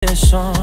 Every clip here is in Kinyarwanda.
son.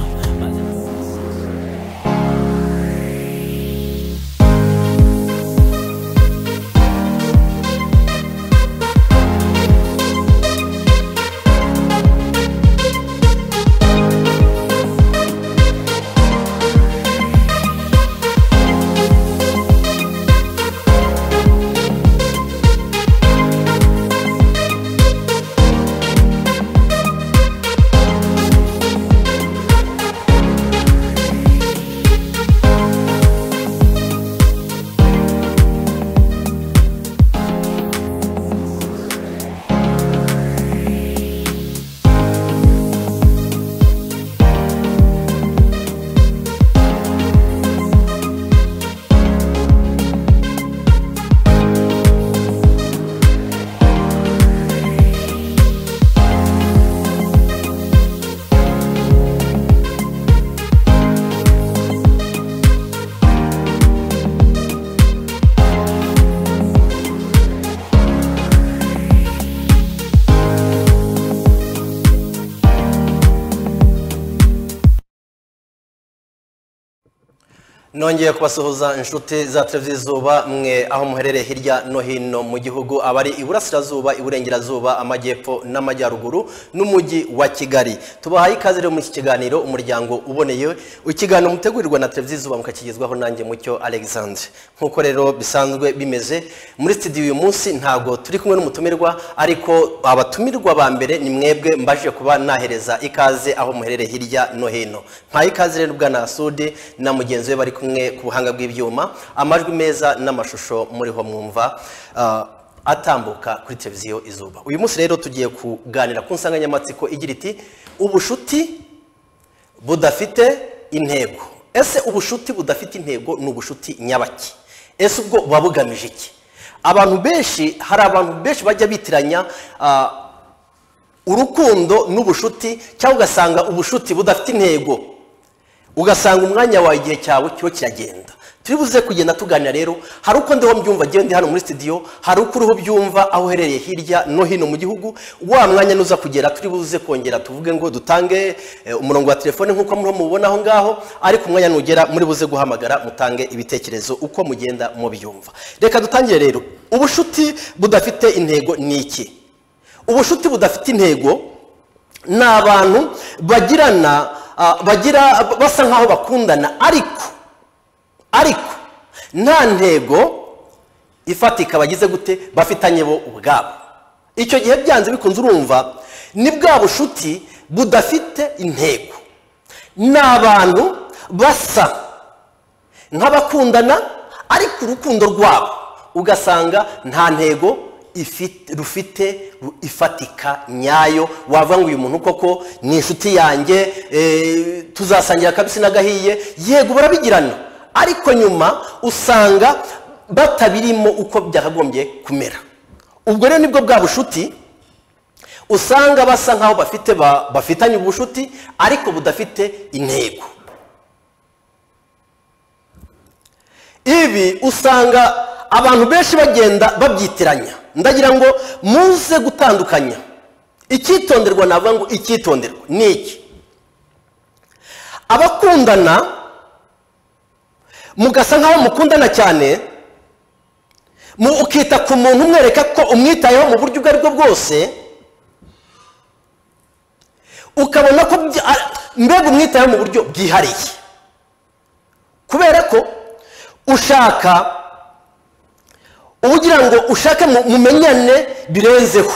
nongeye kubasuhuza inshuti za televiziyo izuba mwe aho muherereye hirya no hino mu gihugu abari iburasirazuba iburengerazuba amajyepfo n'amajyaruguru n'umujyi wa kigali tubahaye ikaze rero muri iki kiganiro umuryango uboneye ikiganiro mutegurirwa na televiziyo izuba mukakigezwaho nanjye mucyo alexandre nk'uko rero bisanzwe bimeze muri studio uyu munsi ntabwo turi kumwe n'umutumirwa ariko abatumirwa ba mbere ni mwebwe mbaje kuba nahereza ikaze aho muherereye hirya no hino ntaye ikaze rero bwana sude na mugenzi we bari kumwe kumwe ku buhanga bw'ibyuma amajwi meza n'amashusho muriho mwumva ah, atambuka kuri televiziyo izuba uyu munsi rero tugiye kuganira ku nsanganyamatsiko igira iti ubushuti budafite intego ese ubushuti budafite intego ni ubushuti nyabaki ese ubwo buba bugamije iki abantu benshi hari abantu benshi bajya bitiranya ah, urukundo n'ubushuti cyangwa ugasanga ubushuti budafite intego ugasanga umwanya wawe igihe cyawe kiba kiragenda turi buze kugenda tuganira rero hari uko ndiho mbyumva ndi hano muri studio hari uko uriho byumva aho uherereye hirya no hino mu gihugu wa mwanya nuza kugera turi buze kongera tuvuge ngo dutange eh, umurongo wa telefone nk'uko muriho mubona aho ngaho ariko umwanya nugera muri buze guhamagara mutange ibitekerezo uko mugenda mubyumva reka dutangire rero ubushuti budafite intego ni iki ubushuti budafite intego ni abantu bagirana ah, bagira basa nk'aho bakundana ariko ariko nta ntego ifatika bagize gute bafitanye bo ubwabo icyo gihe byanze bikunze urumva ni bwa bushuti budafite intego ni abantu basa nk'abakundana ariko urukundo rwabo ugasanga nta ntego ifite- rufite ru- ifatika nyayo wavuga ngo uyu muntu koko ni inshuti yanjye eh, tuzasangira akabisi n'agahiye yego barabigirana ariko nyuma usanga batabirimo uko byakagombye kumera ubwo rero nibwo bwa bushuti usanga basa nk'aho bafite ba- bafitanye ubushuti ariko budafite intego ibi usanga abantu benshi bagenda babyitiranya ndagira ngo muze gutandukanya icyitonderwa navuga ngo icyitonderwa ni iki abakundana mugasa nk'aho mukundana cyane mu ukita ku muntu umwereka ko umwitayeho mu buryo ubwo ari bwo bwose ukabona ko byi- a- mbega umwitayeho mu buryo bwihariye kubera ko ushaka uba ugira ngo ushake mu- mumenyane birenzeho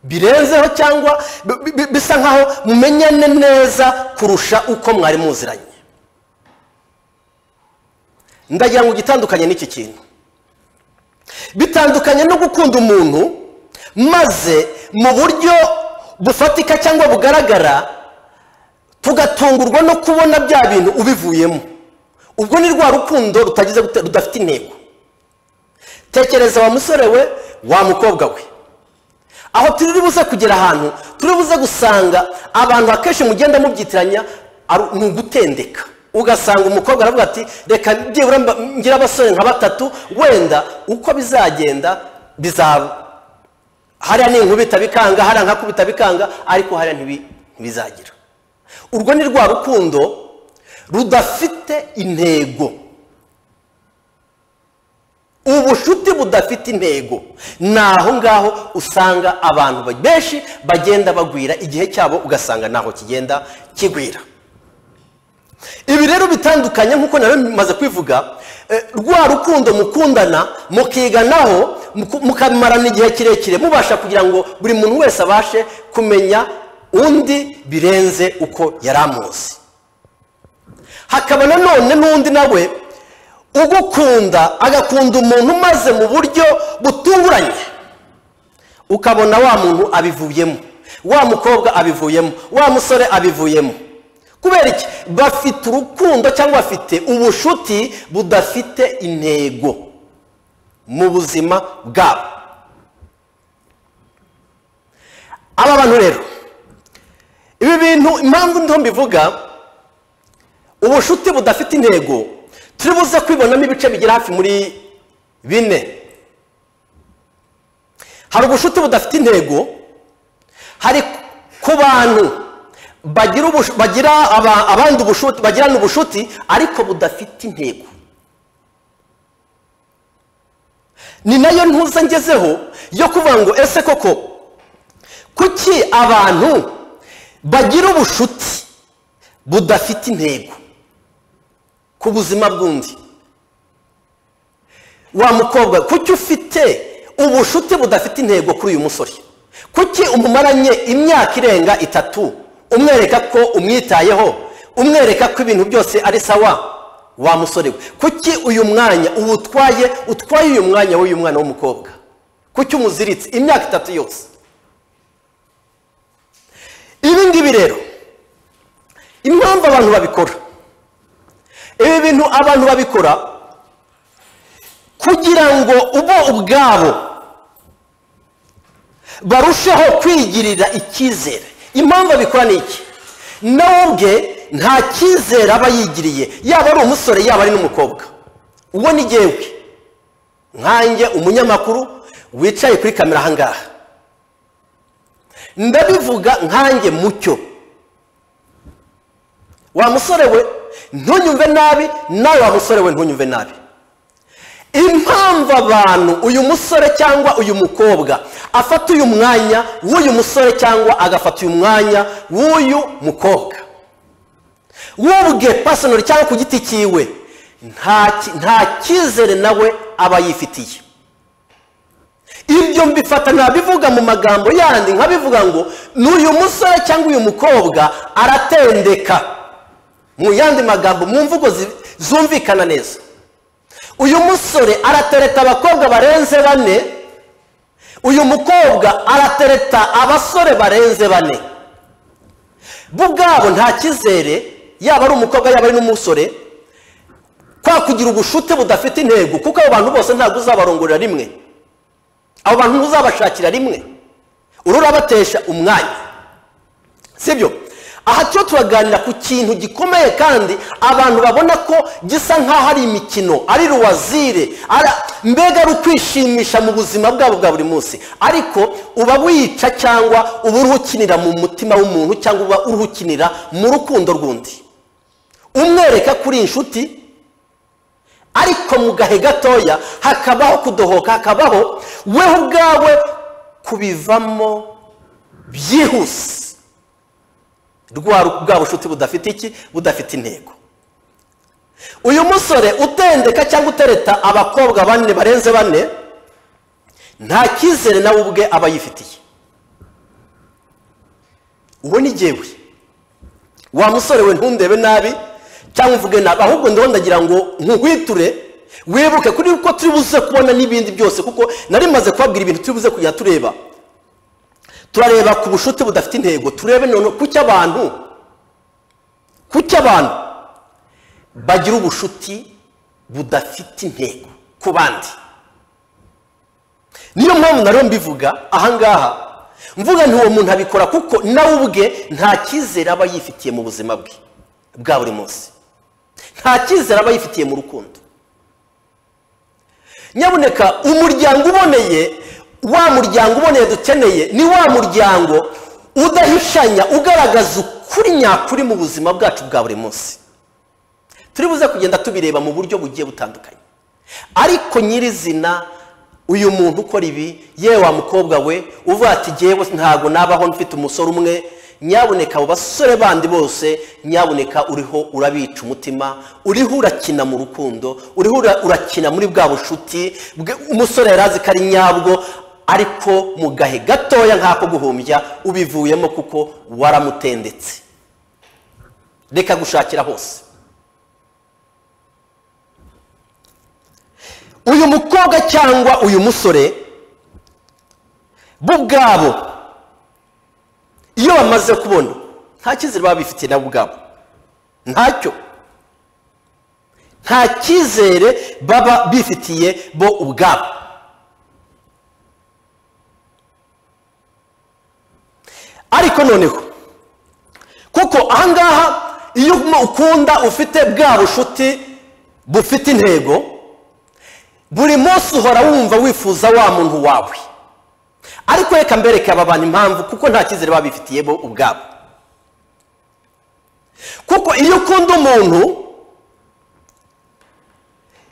birenzeho cyangwa bi- bi- bisa nkaho mumenyane neza kurusha uko mwari muziranye ndagira ngo igitandukanye n'iki kintu bitandukanye no gukunda umuntu maze mu buryo bufatika cyangwa bugaragara tugatungurwa no kubona bya bintu ubivuyemo ubwo ni rwa rukundo rutagize gute- rudafite intego tekereza wa musore we wa mukobwa we aho turi buze kugera ahantu turi buze gusanga abantu akenshi mugenda mubyitiranya ari- ni ugutendeka ugasanga umukobwa aravuga ati reka byibura mba- ngire abasore nka batatu wenda uko bizagenda bizaba hariya ni inkubita bikanga hariya nkakubita bikanga ariko hariya ntibi- ntibizagira urwo ni rwa rukundo rudafite intego ubucuti budafite intego ni aho ngaho usanga abantu benshi bagenda bagwira igihe cyabo ugasanga ntaho kigenda kigwira ibi rero bitandukanye nk'uko nawe bimaze kwivuga eh, rwa rukundo mukundana mukiganaho muku- mukamarana igihe kirekire mubasha kugira ngo buri muntu wese abashe kumenya undi birenze uko yari amuzi hakaba nanone n'undi nawe ugukunda agakunda umuntu maze mu buryo butunguranye ukabona wa muntu abivuyemo wa mukobwa abivuyemo wa musore abivuyemo kubera iki bafite urukundo cyangwa bafite ubushuti budafite intego mu buzima bwabo aba bantu rero ibi bintu impamvu ndiho mbivuga ubushuti budafite intego turi buze kwibonamo ibice bigera hafi muri bine hari ubushuti budafite intego hari ku bantu bagira ubushu- bagira aba- abandi ubushuti bagirana ubushuti ariko budafite intego ni nayo ntuza ngezeho yo kuvuga ngo ese koko kuki abantu bagira ubushuti budafite intego ku buzima bw'undi wa mukobwa kuki ufite ubushuti budafite intego kuri uyu musore kuki umumaranye imyaka irenga itatu umwereka ko umwitayeho umwereka ko ibintu byose ari sawa wa musore we kuki uyu mwanya uwutwaye utwaye uyu mwanya w'uyu mwana w'umukobwa kuki umuziritse imyaka itatu yose ibi ngibi rero impamvu abantu babikora ibi bintu abantu babikora kugira ngo bo ubwabo barusheho kwigirira icyizere impamvu abikora ni iki nawe ubwe nta cyizere aba yigiriye yaba ari umusore yaba ari n'umukobwa uwo ni ngewe nkanjye umunyamakuru wicaye kuri kamera ahangaha ndabivuga nkanjye mucyo wa musore we ntunyumve nabi nawe wa musore we ntunyumve nabi impamvu abantu uyu musore cyangwa uyu mukobwa afata uyu mwanya w'uyu musore cyangwa agafata uyu mwanya w'uyu mukobwa wubwe pasonari cyangwa ku giti cyiwe nta ki- nta cyizere nawe aba yifitiye ibyo mbifata ntabivuga mu magambo yandi nkabivuga ngo ni uyu musore cyangwa uyu mukobwa aratendeka mu yandi magambo mu mvugo zi- zumvikana neza uyu musore aratereta abakobwa barenze bane uyu mukobwa aratereta abasore barenze bane bo ubwabo nta cyizere yaba ari umukobwa yaba ari n'umusore kwa kugira ubushuti budafite intego kuko abo bantu bose ntabwo uzabarongorera rimwe abo bantu ntuzabashakira rimwe ururabatesha umwanya sibyo aha turiho turaganira ku kintu gikomeye kandi abantu babona ko gisa nk'aho ari imikino ari ruwazire ara- mbega ari ukwishimisha mu buzima bwabo bwa buri munsi ariko uba wica cyangwa uba uruhukinira mu mutima w'umuntu cyangwa uba uruhukinira mu rukundo rw'undi umwereka kuri inshuti ariko mu gahe gatoya hakabaho kudohoka hakabaho wewe ubwawe kubivamo byihuse rwa bwa bushuti budafite iki budafite intego uyu musore utendeka cyangwa utereta abakobwa bane barenze bane nta cyizere nawe ubwe aba yifitiye uwo ni jyewe wa musore we ntundebe nabi cyangwa uvuge nabi ahubwo ndabona ndagira ngo nkuhwiture wibuke kuri ko turi buze kubona n'ibindi byose kuko nari maze kubabwira ibintu turi buze kujya tureba turareba ku bushuti budafite intego turebe none kuki abantu kuki abantu bagira ubushuti budafite intego ku bandi niyo mpamvu nariyo mbivuga ahangaha mvuga nti uwo muntu abikora kuko nawe ubwe nta cyizere aba yifitiye mu buzima bwe bwa buri munsi nta cyizere aba yifitiye mu rukundo nyabuneka umuryango uboneye wa muryango uboneye dukeneye ni wa muryango udahishanya ugaragaza ukuri nyakuri mu buzima bwacu bwa buri munsi turi buze kugenda tubireba mu buryo bugiye butandukanye ariko nyirizina uyu muntu ukora ibi yewe wa mukobwa we uvuga ati ngewe ntabwo nabaho mfite umusore umwe nyaboneka abo basore bandi bose nyaboneka uriho urabica umutima uriho urakina mu rukundo uriho ura- urakina muri bwa bushuti bwe- umusore yari azi ko ari nyabwo ariko mu gahe gatoya nk'ako guhumbya ubivuyemo kuko waramutendetse reka gushakira hose uyu mukobwa cyangwa uyu musore bo ubwabo iyo bamaze kubona nta cyizere baba bifitiye nabo ubwabo ntacyo nta cyizere baba bifitiye bo ubwabo ariko noneho kuko ahangaha iyo ukunda ufite bwa bushuti bufite intego buri munsi uhora wumva wifuza wa muntu wawe ariko reka mbereke aba bantu impamvu kuko nta cyizere baba bifitiye bo ubwabo kuko iyo ukunda umuntu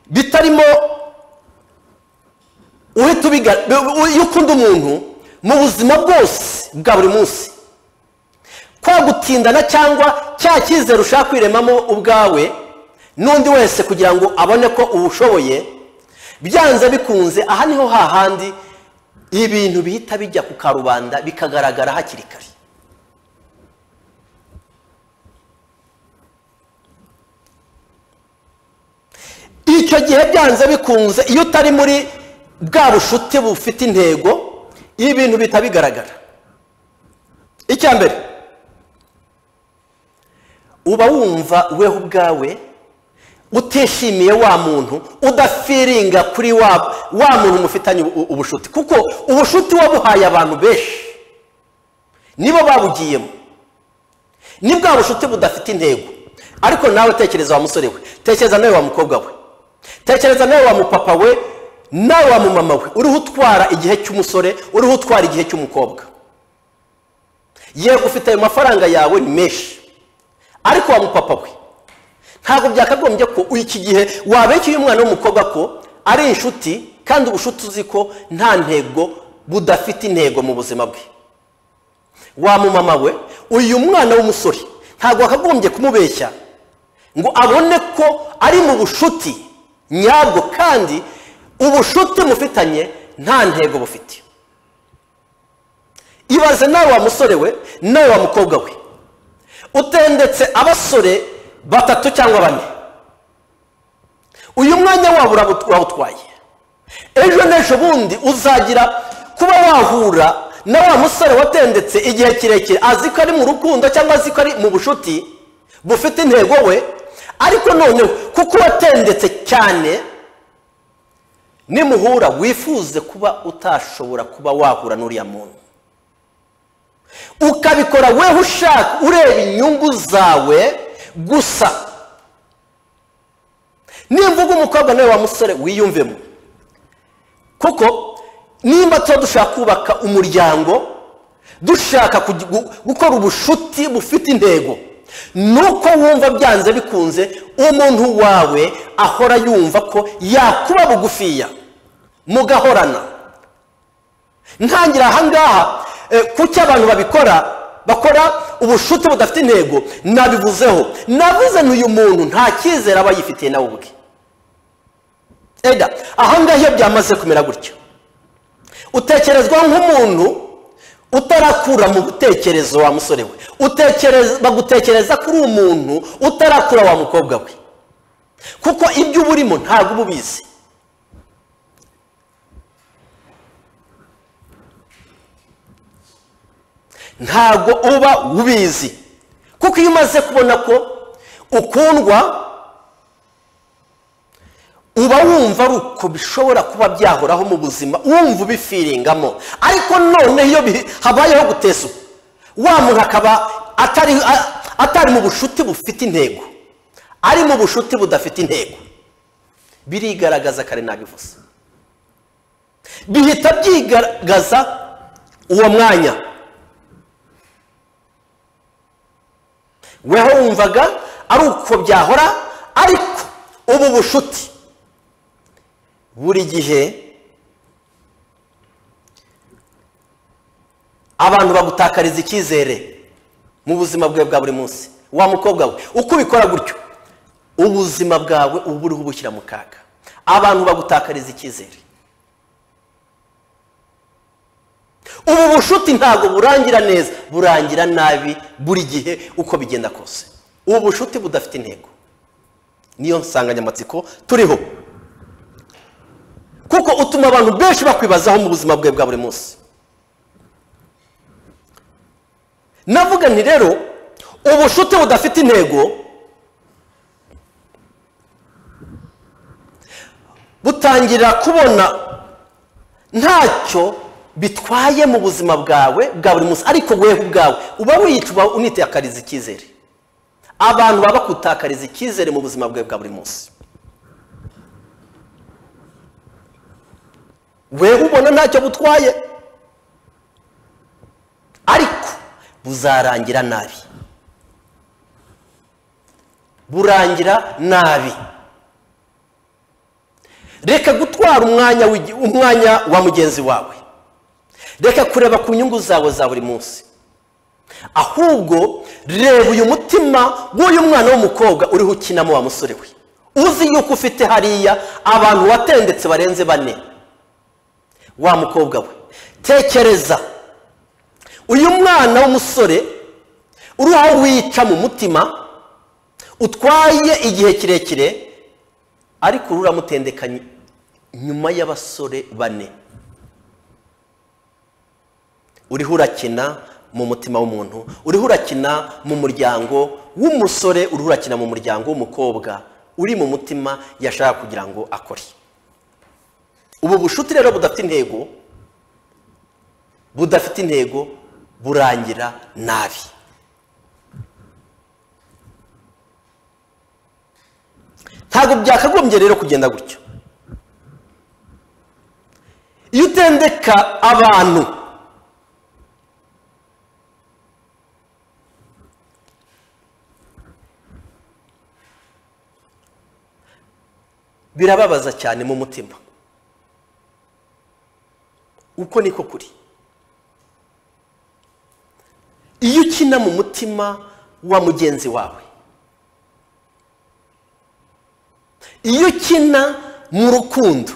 bitarimo uhita ubiga- iyo ukunda umuntu mu buzima bwose bwa buri munsi kwa gutindana cyangwa cya cyizere ushaka kwiremamo ubwawe n'undi wese kugira ngo abone ko uwushoboye byanze bikunze aha niho hahandi ibintu bihita bijya ku karubanda bikagaragara hakiri kare icyo gihe byanze bikunze iyo utari muri bwa bushuti bufite intego ibintu bihita bigaragara icya mbere uba wumva weho ubwawe utishimiye wa muntu udafiringa kuri wa wa muntu mufitanye ubu- ubushuti kuko ubushuti wabuhaye abantu benshi nibo babugiyemo ni bwa bushuti budafite intego ariko nawe tekereza wa musore we tekereza nawe wa mukobwa we tekereza nawe wa mupapa we nawe wa mumama we uriho utwara igihe cy'umusore uriho utwara igihe cy'umukobwa yego ufite ayo mafaranga yawe ni menshi ariko wa mupapa we ntabwo byakagombye ko iki gihe wabekeye umwana w'umukobwa ko ari inshuti kandi ubushuti uzi ko nta ntego budafite intego mu buzima bwe wa mumama we uyu mwana w'umusore ntabwo wakagombye kumubeshya ngo abone ko ari mu bushuti nyabwo kandi ubushuti mufitanye nta ntego bufite ibaze nawe wa musore we nawe wa mukobwa we utendetse abasore batatu cyangwa bane uyu mwanya wabo urabu- urawutwaye ejo n'ejo bundi uzagira kuba wahura na wa musore watendetse igihe kirekire azi ko ari mu rukundo cyangwa azi ko ari mu bushuti bufite intego we ariko noneho kuko watendetse cyane nimuhura wifuze kuba utashobora kuba wahura n'uriya muntu ukabikora weho ushaka ureba inyungu zawe gusa nimvuga umukobwa nawe wa musore wiyumvemo kuko nimba tuba dushaka kubaka umuryango dushaka kugi- gu- gukora ubushuti bufite intego nuko wumva byanze bikunze umuntu wawe ahora yumva ko yakuba bugufiya mugahorana ntangira ahangaha eh, kuki abantu babikora bakora ubushuti budafite intego nabivuzeho navuze n'uyu muntu nta cyizere aba yifitiye nawe ubwe ega ahangaha iyo byamaze kumera gutyo utekerezwa nk'umuntu utarakura mu gutekerezo wa musore we utekereza bagutekereza kuri umuntu utarakura wa mukobwa we kuko ibyo uba urimo ntabwo uba ubizi ntabwo uba ubizi kuko iyo umaze kubona ko ukundwa uba wumva ari uko bishobora kuba byahoraho mu buzima wumva ubifiringamo ariko noneho iyo bihe- habayeho guteza wa muntu akaba atari a- atari mu bushuti bufite intego ari mu bushuti budafite intego birigaragaza kare nabivuze bihita byigaragaza uwo mwanya weho wumvaga ari uko byahora ariko ubu bushuti buri gihe abantu bagutakariza icyizere mu buzima bwawe bwa buri munsi wa mukobwa we uko ubikora gutyo ubuzima bwawe uba uriho ubushyira mu kaga abantu bagutakariza icyizere ubu bushuti ntabwo burangira neza burangira nabi buri gihe uko bigenda kose ubu bushuti budafite intego niyo nsanganyamatsiko turiho kuko utuma abantu benshi bakwibazaho mu buzima bwawe bwa buri munsi navuga nti rero ubushuti budafite intego butangira kubona ntacyo bitwaye mu buzima bwawe bwa buri munsi ariko wewe ubwawe uba wiyituma unitakariza icyizere abantu baba bakutakariza icyizere mu buzima bwawe bwa buri munsi wewe ubona ntacyo butwaye ariko buzarangira nabi burangira nabi reka gutwara umwanya w'igi- umwanya wa mugenzi wawe reka kureba ku nyungu zawe za buri munsi ahubwo reba uyu mutima w'uyu mwana w'umukobwa uriho ukinamo wa musore we uzi yuko ufite hariya abantu watendetse barenze bane wa mukobwa we tekereza uyu mwana w'umusore uri aho wica mu mutima utwaye igihe kirekire ariko uramutendeka ny- nyuma y'abasore bane uriho urakina mu mutima w'umuntu uriho urakina mu muryango w'umusore uriho urakina mu muryango w'umukobwa uri mu mutima yashaka kugira ngo akore ubu bushuti rero budafite intego budafite intego burangira nabi ntabwo byakagombye rero kugenda gutyo iyo utendeka abantu birababaza cyane mu mutima uko niko kuri iyo ukina mu mutima wa mugenzi wawe iyo ukina mu rukundo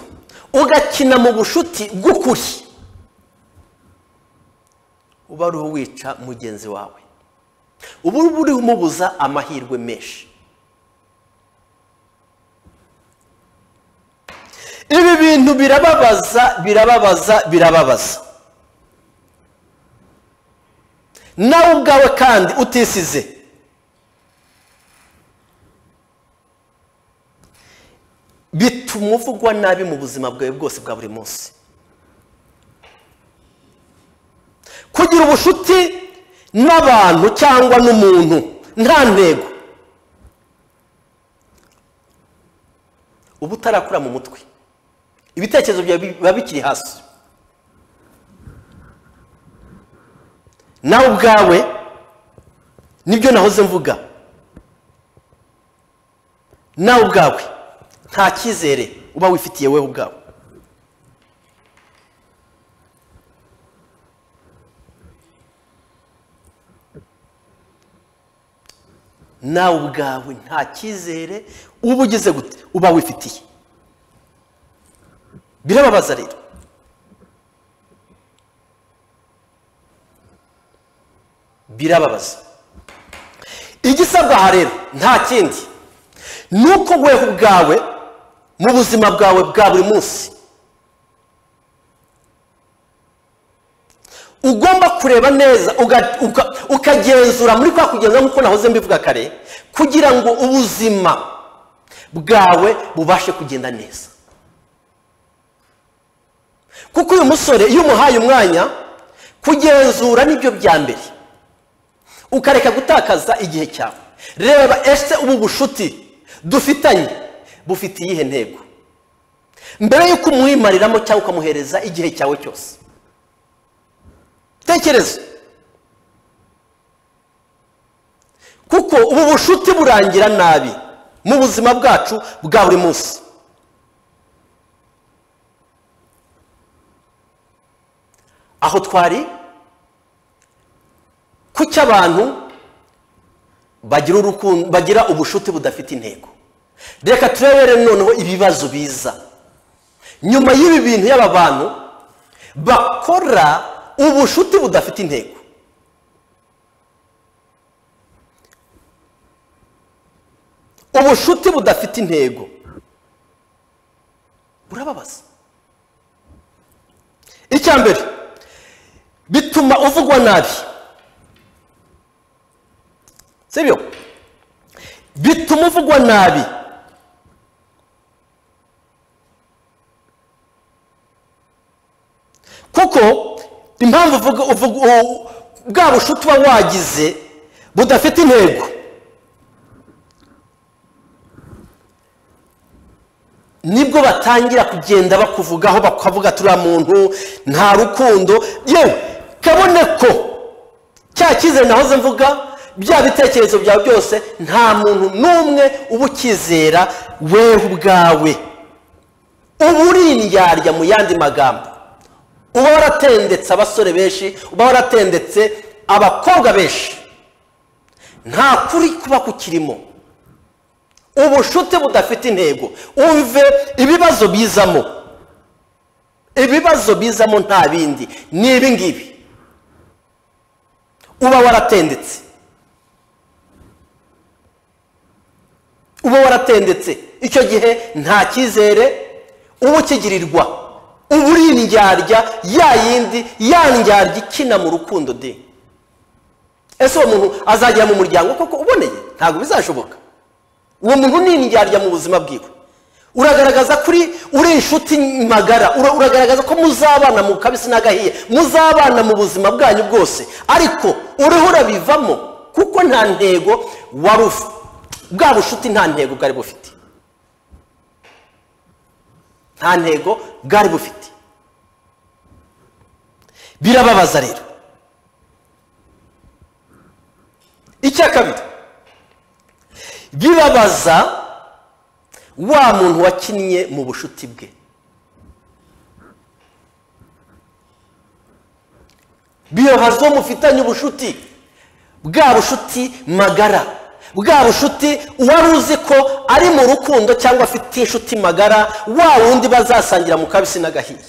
ugakina mu bushuti bw'ukuri uba uriho wica mugenzi wawe uba uriho umubuza amahirwe menshi ibi bintu birababaza birababaza birababaza nawe ubwawe kandi utisize bituma uvugwa nabi mu buzima bwawe bwose bwa buri munsi kugira ubushuti n'abantu cyangwa n'umuntu nta ntego uba utarakura mu mutwe ibitekerezo byawe biba bikiri hasi nawe ubwawe nibyo nahoze mvuga nawe ubwawe nta cyizere uba wifitiye wowe ubwawe nawe ubwawe nta cyizere uba ugize gute uba wifitiye birababaza rero birababaza igisabwa aha rero nta kindi ni uko wewe ubwawe mu buzima bwawe bwa buri munsi ugomba kureba neza uga- uka- ukagenzura muri kwa kugenzura nk'uko nahoze mbivuga kare kugira ngo ubuzima bwawe bubashe kugenda neza kuko uyu musore iyo umuhaye umwanya kugenzura nibyo bya mbere ukareka gutakaza igihe cyawe reba ese ubu bushuti dufitanye bufite iyihe ntego mbere y'uko umwimariramo cyangwa ukamuhereza igihe cyawe cyose tekereza kuko ubu bushuti burangira nabi mu buzima bwacu bwa buri munsi aho twari ku cy'abantu bagira urukundo bagira ubushuti budafite intego reka turebere noneho ibibazo biza nyuma y'ibi bintu y'aba bantu bakora ubushuti budafite intego ubushuti budafite intego burababaza icya mbere bituma uvugwa nabi sibyo bituma uvugwa nabi kuko impamvu uvuga uvuga bwa bushuti uba wagize budafite intego nibwo batangira kugenda bakuvugaho bakavuga turiya muntu nta rukundo yewe kabone ko cya cyizere nahoze mvuga bya bitekerezo byawe byose nta muntu n'umwe uba ukizera wewe ubwawe uba uri indyarya mu yandi magambo uba waratendetse abasore benshi uba waratendetse abakobwa benshi nta kuri kuba kukirimo ubushuti budafite intego umve ibibazo bizamo ibibazo bizamo nta bindi ni ibi ngibi uba waratendetse uba waratendetse icyo gihe nta cyizere uba ukigirirwa uba uri indyarya ya yindi ya ndyarya ikina mu rukundo de ese uwo muntu azagera mu muryango koko uboneye ntabwo bizashoboka uwo muntu ni indyarya mu buzima bwiwe uragaragaza kuri uri inshuti magara uragaragaza ko muzabana mu kabisi n'agahiye muzabana mu buzima bwanyu bwose ariko uriho urabivamo kuko nta ntego wari bwa bushuti nta ntego bwari bufite nta ntego bwari bufite birababaza rero icya kabiri bibabaza wa muntu wakinnye mu bushuti bwe biyohaza uwo mufitanye ubushuti bwa bushuti magara bwa bushuti wari uzi ko ari mu rukundo cyangwa afite inshuti magara wa wundi bazasangira mu kabisi n'agahiye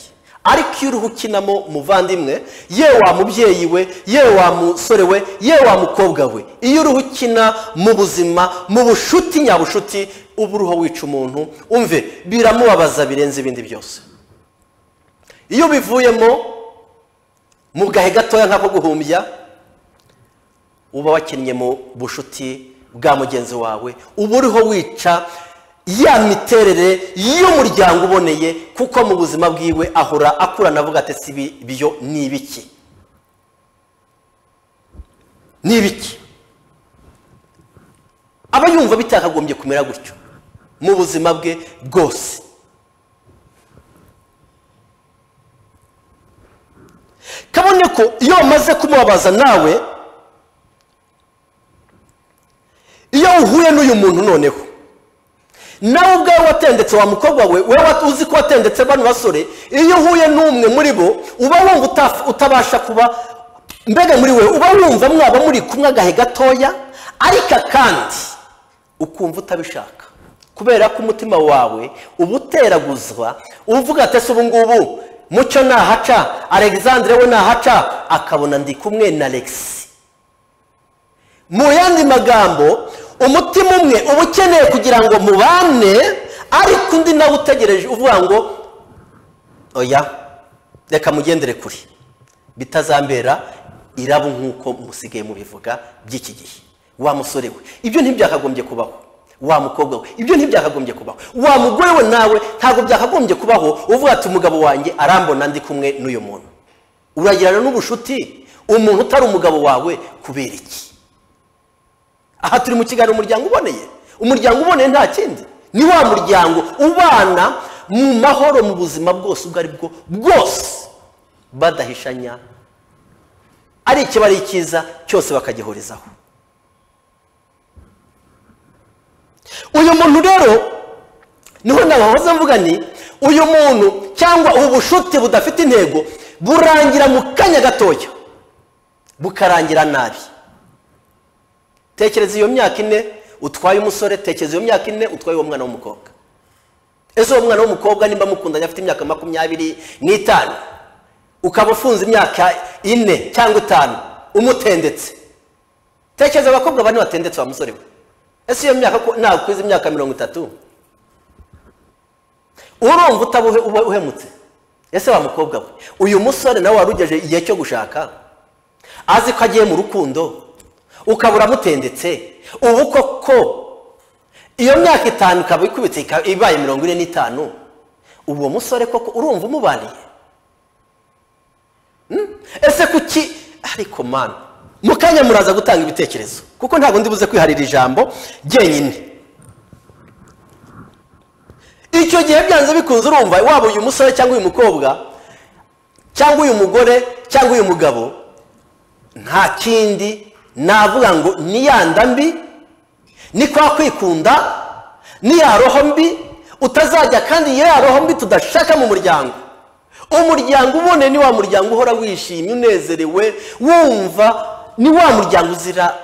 ariko iyo uruhu ukinamo muvandimwe ye wa mubyeyi we ye wa musore we ye wa mukobwa we iyo uruhu ukina mu buzima mu bushuti nyabushuti uba uruho wica umuntu umve biramubabaza birenze ibindi byose iyo bivuyemo mu gahe gatoya nk'ako guhumbya uba wakinnye mu bushuti bwa mugenzi wawe uba uriho wica ya miterere y'umuryango uboneye kuko mu buzima bwiwe ahora akurana avuga ati si byo ni ibiki ni ibiki aba yumva bitakagombye kumera gutyo mu buzima bwe bwose kabone ko iyo bamaze kumubabaza nawe iyo uhuye n'uyu muntu noneho nawe ubwawe watendetse wa mukobwa we wowe uzi ko watendetse bano basore iyo uhuye n'umwe muri bo uba wumva utabasha kuba mbega muri we uba wumva mwaba muri kumwe agahe gatoya ariko kandi ukumva utabishaka kubera ko umutima wawe uba uteraguzwa uvuga ati ese ubu ngubu mucyo nahaca alexandre we nahaca akabona ndi kumwe na alexi mu yandi magambo umutima umwe uba ukeneye kugira ngo mubane ariko undi nawe utegereje uvuga ngo oya reka mugendere kure bitazambera irabo nk'uko musigaye mubivuga by'iki gihe wa musore we ibyo ntibyakagombye kubaho wa mukobwa we ibyo ntibyakagombye kubaho wa mugore we nawe ntabwo byakagombye kubaho uvuga ati umugabo wanjye arambona ndi kumwe n'uyu muntu uragirana n'ubushuti umuntu utari umugabo wawe kubera iki aha turi mu kiganiro umuryango uboneye umuryango uboneye nta kindi ni wa muryango ubana mu mahoro mu buzima bwose ubwo ari bwo bwose badahishanya ari ikibari cyiza cyose bakagihurizaho uyu muntu rero niho nabahoze mvuga ni uyu muntu cyangwa ubu bushuti budafite intego burangira mu kanya gatoya bukarangira nabi tekereza iyo myaka ine utwaye umusore tekereza iyo myaka ine utwaye uwo mwana w'umukobwa ese uwo mwana w'umukobwa nimba mukundanye afite imyaka makumyabiri n'itanu ukaba ufunze imyaka ine cyangwa itanu umutendetse tekereza abakobwa bane batendetse wa musore we ese iyo myaka ko ntabwo kwiza imyaka mirongo itatu urumva utaba uhe- uhemutse ese wa mukobwa we uyu musore nawe wari ugejeje igihe cyo gushaka azi ko agiye mu rukundo ukaba uramutendetse ubu koko iyo myaka itanu ikaba ikubitse ikaba ibaye mirongo ine n'itanu uwo musore koko urumva umubariye Hmm? ese kuki ariko mana mu kanya muraza gutanga ibitekerezo kuko ntabwo ndi buze kwiharira ijambo jyenyine icyo gihe byanze bikunze urumva waba uyu musore cyangwa uyu mukobwa cyangwa uyu mugore cyangwa uyu mugabo nta kindi navuga ngo ni ya nda mbi ni kwa kwikunda ni ya roho mbi utazajya kandi iyo ya roho mbi tudashaka mu muryango umuryango ubone ni wa muryango uhora wishimye unezerewe wumva ni wa muryango uzira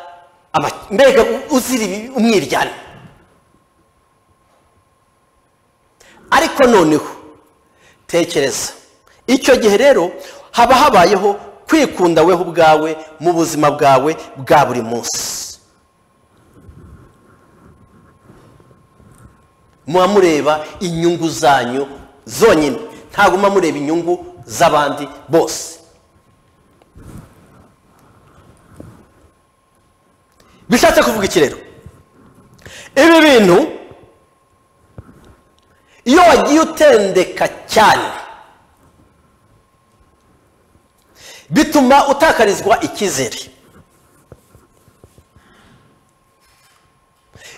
ama- mbega uzira ibi- umwiryane ariko noneho tekereza icyo gihe rero haba habayeho kwikunda weho ubwawe mu buzima bwawe bwa buri munsi muba mureba inyungu zanyu zonyine ntabwo muba mureba inyungu z'abandi bose bishatse kuvuga iki rero ibi bintu iyo wagiye utendeka cyane bituma utakarizwa icyizere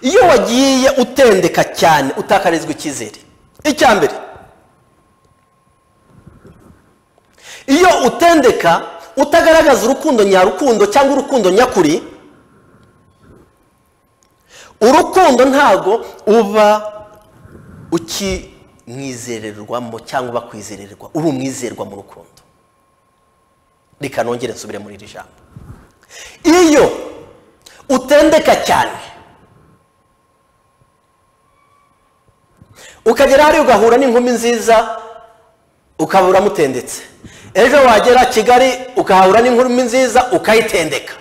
iyo wagiye utendeka cyane utakarizwa icyizere icya mbere iyo utendeka utagaragaza urukundo nyarukundo cyangwa urukundo nyakuri urukundo ntago uba ukimwizererwamo cyangwa bakwizererwa uri umwizerwa mu rukundo reka nongere nsubire muri iri jambo iyo utendeka cyane ukagera hariya ugahura n'inkumi nziza ukaba uramutendetse ejo wagera kigali ukahahura n'inkumi nziza ukayitendeka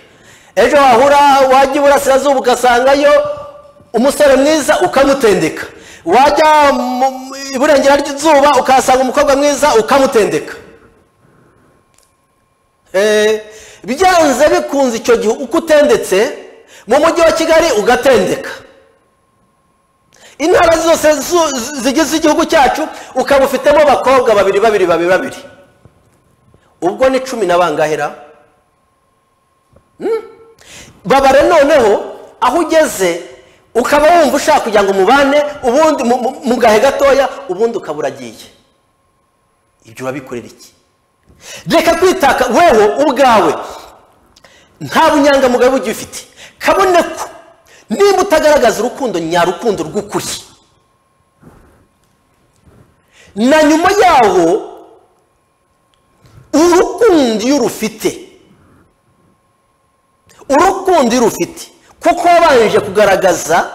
ejo wahura wajya iburasirazuba ugasangayo umusore mwiza ukamutendeka wajya mu- mu- iburengera ry'izuba ukahasanga umukobwa mwiza ukamutendeka Eh, byanze bikunze icyo gihe uko utendetse mu mujyi wa kigali ugatendeka intara zose zu- zi- zigize igihugu cyacu ukaba ufitemo abakobwa babiri babiri babiri babiri ubwo ni cumi na bangahera Hmm? babare noneho aho ugeze ukaba wumva ushaka kugira ngo mubane ubundi mu- mu- mu gahe gatoya ubundi ukaba uragiye ibyo urabikorera iki reka kwitaka wewe ubwawe nta bunyangamugayo bugiye ufite kabone ko nimba utagaragaza urukundo nyarukundo rw'ukuri na nyuma yaho urukundo iyo urufite urukundo iyo urufite kuko wabanje kugaragaza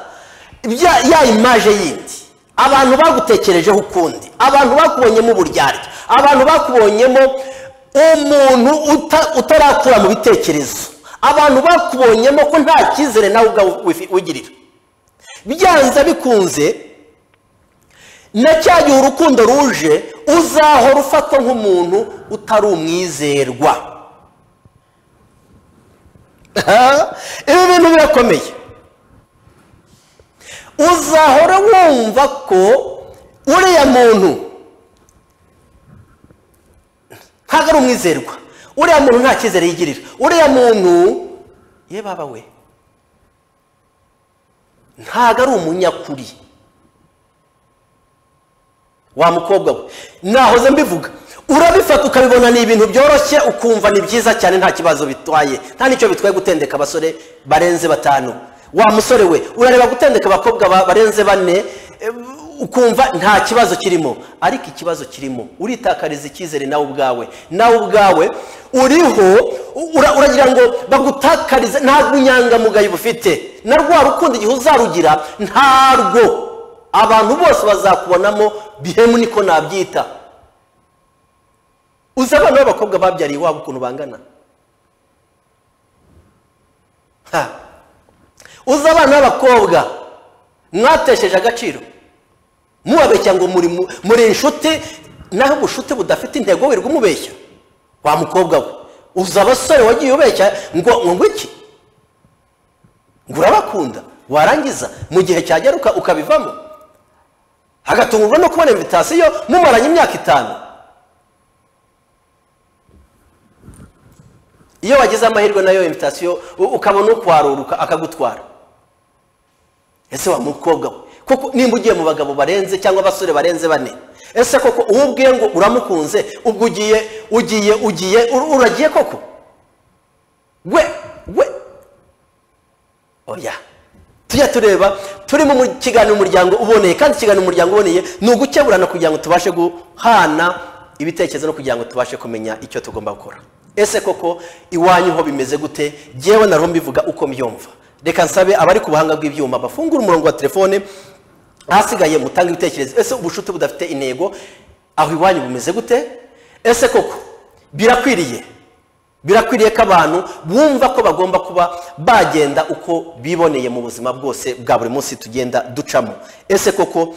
ibya- ya imaje yindi abantu bagutekerejeho ukundi abantu bakubonyemo uburyarya abantu bakubonyemo umuntu uta- utarakura mu bitekerezo abantu bakubonyemo ko nta cyizere nawe ubwawe wifi- wigirira byanze bikunze na cya gihe urukundo ruje uzahora ufatwa nk'umuntu utari umwizerwa ibi bintu birakomeye uzahora wumva ko uriya muntu ntabwo ari umwizerwa uriya muntu nta cyizere yigirira uriya muntu ye baba we ntabwo ari umunyakuri wa mukobwa we nahoze mbivuga urabifata ukabibona ni ibintu byoroshye ukumva ni byiza cyane nta kibazo bitwaye nta n'icyo bitwaye gutendeka abasore barenze batanu wa musore we urareba gutendeka abakobwa ba- barenze bane eh, ukumva nta kibazo kirimo ariko ikibazo kirimo uritakariza icyizere nawe ubwawe nawe ubwawe uriho ura- uragira ngo bagutakarize nta bunyangamugayo bufite na rwa rukundo igihe uzarugira ntarwo abantu bose bazakubonamo bihemu niko nabyita uzi abana b'abakobwa babyariye iwabo ukuntu bangana Ha. uzi abana b'abakobwa mwatesheje agaciro mubabeshya ngo muri mu- muri inshuti naho ubushute budafite intego wirirwa umubeshya wa mukobwa we uzi abasore wagiye ubeshya ngo ngo iki ngo urabakunda warangiza mu gihe cyagera uka- ukabivamo hagatungurwa no kubona invitasiyo mumaranye imyaka itanu iyo wagize amahirwe nayo invitasiyo u- ukabona ukwaruruka akagutwara ese wa mukobwa we koko nimba ugiye mu bagabo barenze cyangwa abasore barenze bane ese koko uwo ubwiye ngo uramukunze ubwo ugiye ugiye ugiye ur- uragiye koko we we oya tujya tureba turi mu mu- kiganiro umuryango uboneye kandi ikiganiro umuryango uboneye ni ugukeburana kugira ngo tubashe guhana ibitekerezo no kugira ngo tubashe kumenya icyo tugomba gukora ese koko iwanyu ho bimeze gute jyewe nariho mbivuga uko mbyumva reka nsabe abari ku buhanga bw'ibyuma bafungure umurongo wa telefone ahasigaye mutange ibitekerezo ese ubucuti budafite intego aho iwanyu bumeze gute ese koko birakwiriye birakwiriye ko abantu bumva ko bagomba kuba bagenda uko biboneye mu buzima bwose bwa buri munsi tugenda ducamo ese koko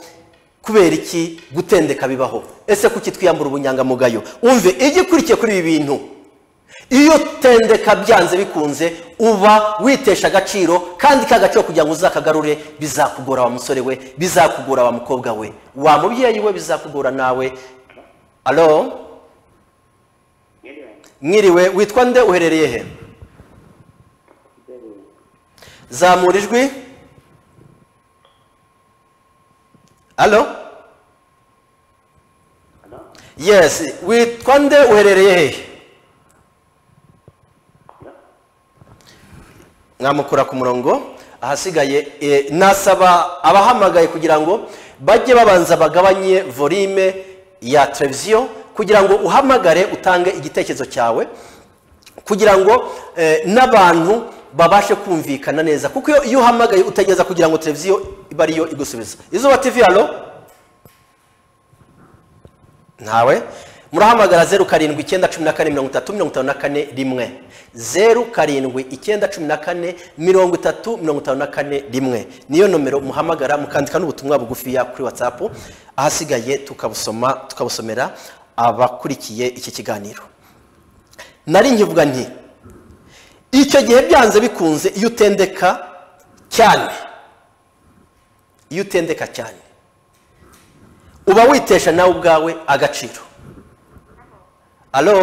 kubera iki gutendeka bibaho ese kuki twiyambura ubunyangamugayo umve igikurikiye kuri ibi bintu iyo tendeka byanze bikunze uba witesha agaciro kandi ka gaciro kugira ngo uzakagarure bizakugora wa musore we bizakugora wa mukobwa we wa mubyeyi we bizakugora nawe alo mwiriwe witwa nde uherereye he zamura ijwi alo yes witwa nde uherereye hehe mwamukura ku murongo ahasigaye eh, nasaba abahamagaye kugira ngo bajye babanza bagabanye volume ya televiziyo kugira ngo uhamagare utange igitekerezo cyawe kugira ngo eh, n'abantu babashe kumvikana neza kuko iyo- iyo uhamagaye utegereza kugira ngo televiziyo ibe ariyo igusubiza izuba tv halo ntawe murahamagara zeru karindwi icyenda cumi na kane mirongo itatu mirongo itanu na kane rimwe zeru karindwi icyenda cumi na kane mirongo itatu mirongo itanu na kane rimwe niyo nomero muhamagara mukandika n'ubutumwa bugufiya kuri watsapu ahasigaye tukabusoma tukabusomera abakurikiye iki kiganiro nari nkivuga nti icyo gihe byanze bikunze iyo utendeka cyane iyo utendeka cyane uba witesha nawe ubwawe agaciro alo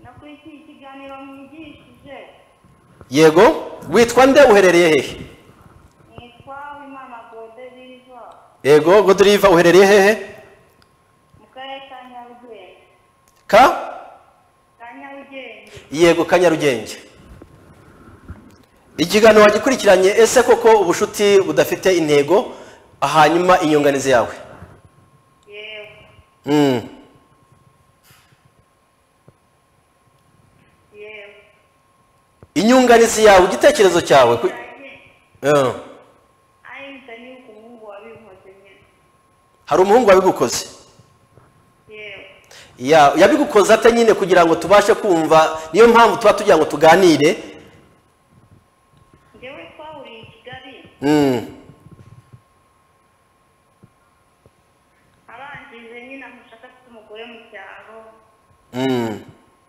nakurikiye ikiganiro mwigishije yego witwa nde uherereye hehe nitwa wimana gode biva yego godriva uherereye hehe mu karere ka nyarugenge ka ka nyarugenge yego ka nyarugenge ikiganiro wagikurikiranye ese koko ubucuti budafite intego hanyuma inyunganizi yawe yewe Mm. yewe inyunganizi yawe igitekerezo cyawe ku- cyane Eh. ari bitani ku muhungu wabinkoze nyine hari umuhungu wabigukoze yewe Ya- yabigukoze ate nyine kugira ngo tubashe kumva niyo mpamvu tuba tugira ngo tuganire njyewe twahuriye i kigali Mm. arangije nyine amushaka afite umugore mu cyaro Mm.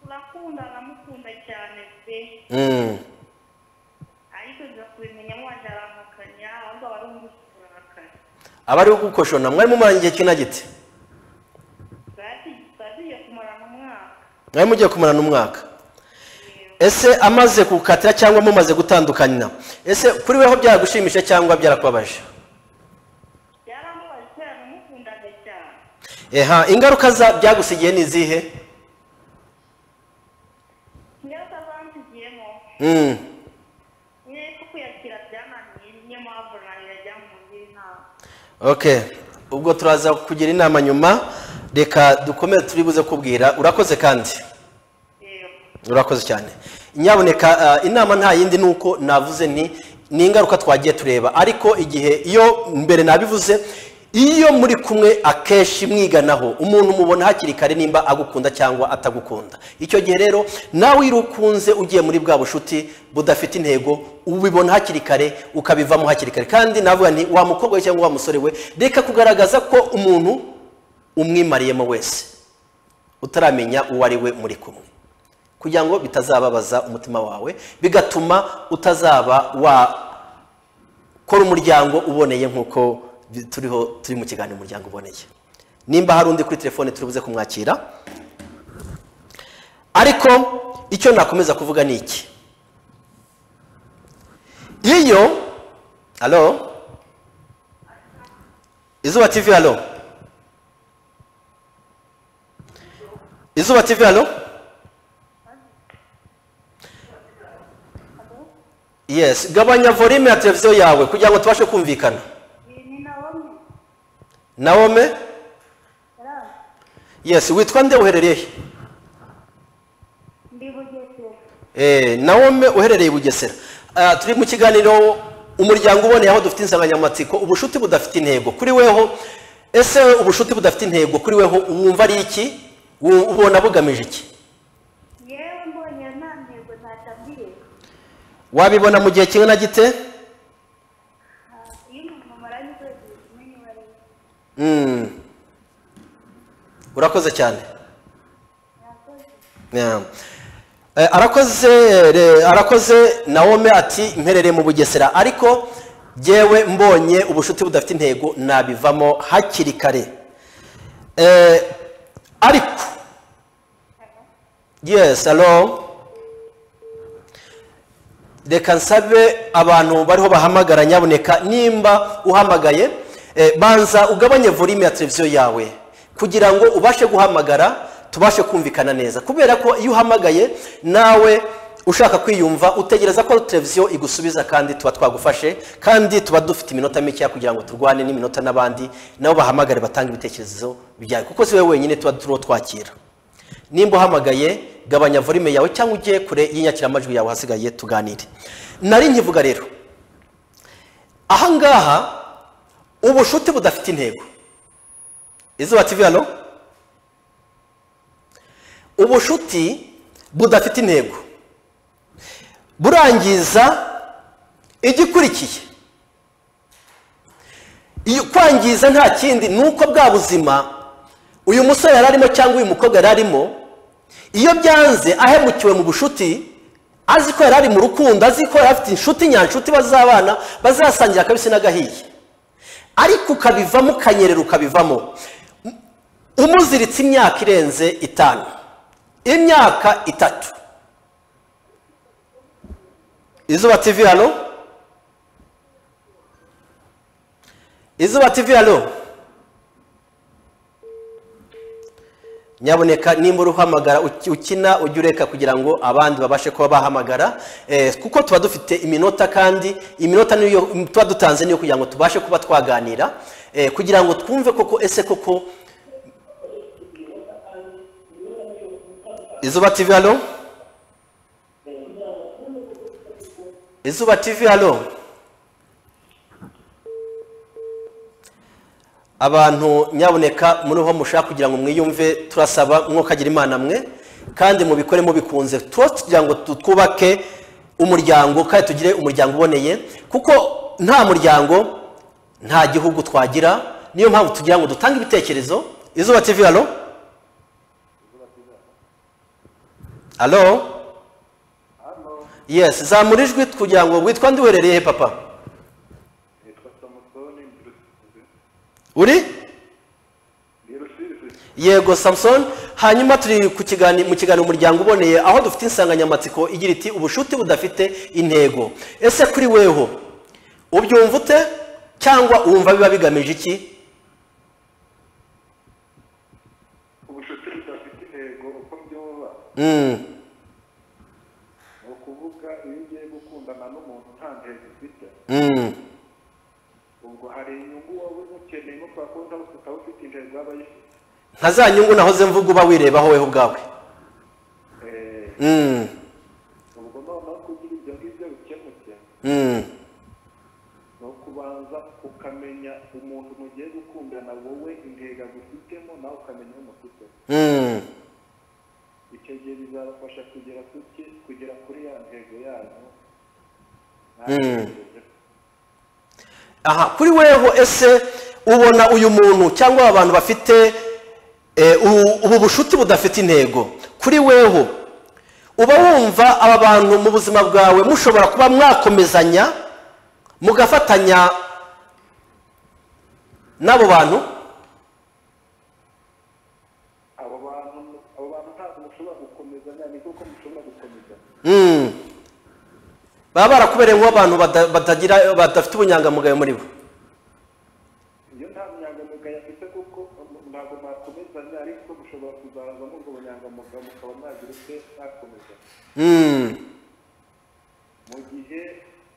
turakunda aramukunda cyane pe Mm. ariko nza kubimenya waje arampakanya ahubwo wari umushaka arahakanya abari gukoshona mwari mumaranye igihe kina gite twagiye kumarana umwaka mwari mugiye kumarana umwaka ese amaze kukatira cyangwa mumaze gutandukana ese kuri weho byaragushimisha cyangwa byarakubabaje byaramubaye kubera namukundaga cyane eha ingaruka za byagusigiye ni izihe ingaruka zansigiyemo Mm. nyine ko kuyakira byananiye niyo mpamvu nanjye ajya mu ngira inama okay ubwo turaza kugira inama nyuma reka dukomere turi buze kubwira urakoze kandi yego urakoze cyane nyaboneka eh, inama nta yindi ni uko navuze nti ni ingaruka twagiye tureba ariko igihe iyo mbere nabivuze iyo muri kumwe akenshi mwiganaho umuntu umubona hakiri kare nimba agukunda cyangwa atagukunda icyo gihe rero nawe iyo ukunze ugiye muri bwa bushuti budafite intego ubibona hakiri kare ukabivamo hakiri kare kandi navuga nti wa mukobwa we cyangwa wa musore we reka kugaragaza ko umuntu umwimariyemo wese utaramenya uwo ari we muri kumwe kugira ngo bitazababaza umutima wawe bigatuma utazaba wakora umuryango uboneye nk'uko bi- turiho turi mu kiganiro umuryango uboneye nimba hari undi kuri telefone turi buze kumwakira ariko icyo nakomeza kuvuga ni iki iyo alo izuba tv alo izuba tv alo yes gabanya volume ya televiziyo yawe kugira ngo tubashe kumvikana iyi ni na bamwe naome yari yes witwa nde uherereye he? ndi bugesera Eh, naome uherereye i bugesera Ah, turi mu kiganiro umuryango uboneye aho dufite insanganyamatsiko ubushuti budafite intego kuri weho ese we ubushuti budafite intego kuri weho wumva ari iki Wu- ubona bugamije iki yewe mbonye nta ntego ntatambiye wabibona mu gihe kimwe na gite iyo umuntu amaranye ukwezi guhita umenya uwo ari we Mm. urakoze cyane Yeah. Eh, arakoze re- arakoze naome ati mperereye mu bugesera ariko jyewe mbonye ubushuti budafite intego nabivamo hakiri kare Eh, ariko yes alo reka nsabe abantu bariho bahamagara nyaboneka nimba uhamagaye eh, banza ugabanye volume ya televiziyo yawe kugira ngo ubashe guhamagara tubashe kumvikana neza kubera ko iyo uhamagaye nawe ushaka kwiyumva utegereza ko televiziyo igusubiza kandi tuba twagufashe kandi tuba dufite iminota mikeya kugira ngo turwane n'iminota n'abandi nabo bahamagare batange ibitekerezo byawe kuko si wowe wenyine tuba turiho twakira nimba uhamagaye gabanya volume yawe cyangwa ujye kure y'inyakiramajwi yawe hasigaye tuganire nari nkivuga rero ahangaha ubushuti budafite intego izuba tv hano ubushuti budafite intego burangiza igikurikiye iyo kwangiza nta kindi ni uko bwa buzima uyu musore yari arimo cyangwa uyu mukobwa yari arimo iyo byanze ahemukiwe mu bushuti azi ko yari ari mu rukundo azi ko yari afite inshuti nyanshuti bazabana bazasangira akabisi n'agahiye ariko ukabivamo ukanyerera ukabivamo umuziritse imyaka irenze itanu imyaka itatu izuba tv halo izuba tv halo nyaboneka nimba uhamagara ukina ujye ureka kugira ngo abandi babashe kuba bahamagara eh, kuko tuba dufite iminota kandi iminota niyo tuba dutanze niyo kugira ngo tubashe kuba twaganira eh, kugira ngo twumve koko ese koko izuba tv halo izuba tv halo abantu nyaboneka muri ho mushaka kugira ngo mwiyumve turasaba mwokagira imana mwe kandi mubikore mubikunze tuba kugira ngo tu- twubake umuryango kandi tugire umuryango uboneye kuko nta muryango nta gihugu twagira niyo mpamvu tugira ngo dutange ibitekerezo izuba tv halo halo yes zamura ijwi kugira ngo witwa ndi uherereye he papa Nitwa Samusoni ndi Rusizi. uri Ndi Rusizi. yego samusoni hanyuma turi ku kigani mu kiganiro umuryango uboneye aho dufite insanganyamatsiko igira iti ubushuti budafite intego ese kuri weho ubyumva ute cyangwa wumva biba bigamije iki Mm. ni ukuvuga iyo ugiye gukundana n'umuntu nta ntego ufite Mm. ubwo hari inyungu waba umukeneyemo kubera ko ndabona utaba ufite intego yaba ayifite nka za nyungu nahoze mvuga uba wirebaho wowe ubwawe Eh, Mm. ubwo noneho kugira ibyo ngibyo bikemutse Mm. ni ukubanza ukamenya umuntu mugiye gukundana wowe intego agufitemo nawe ukamenya aho umufite Mm. icyo gihe bizabafasha kugera kuki kugera kuri ya ntego yanyu Mm. aha kuri weho ese ubona uyu muntu cyangwa aba bantu bafite eh, u- ubu bushuti budafite intego kuri weho uba wumva aba bantu mu buzima bwawe mushobora kuba mwakomezanya mugafatanya n'abo bantu abo bantu abo bantu ntabwo mushobora gukomezanya ni kuko mushobora gukomezanya Mm. baba barakubereye nk'abantu bada- batagira badafite ubunyangamugayo muri bo iyo nta bunyangamugayo afite kuko ntabwo mwakomezanya ariko mushobora kuzaza muri ubwo bunyangamugayo mukaba mwagira ute mwakomezanya Mm. mu gihe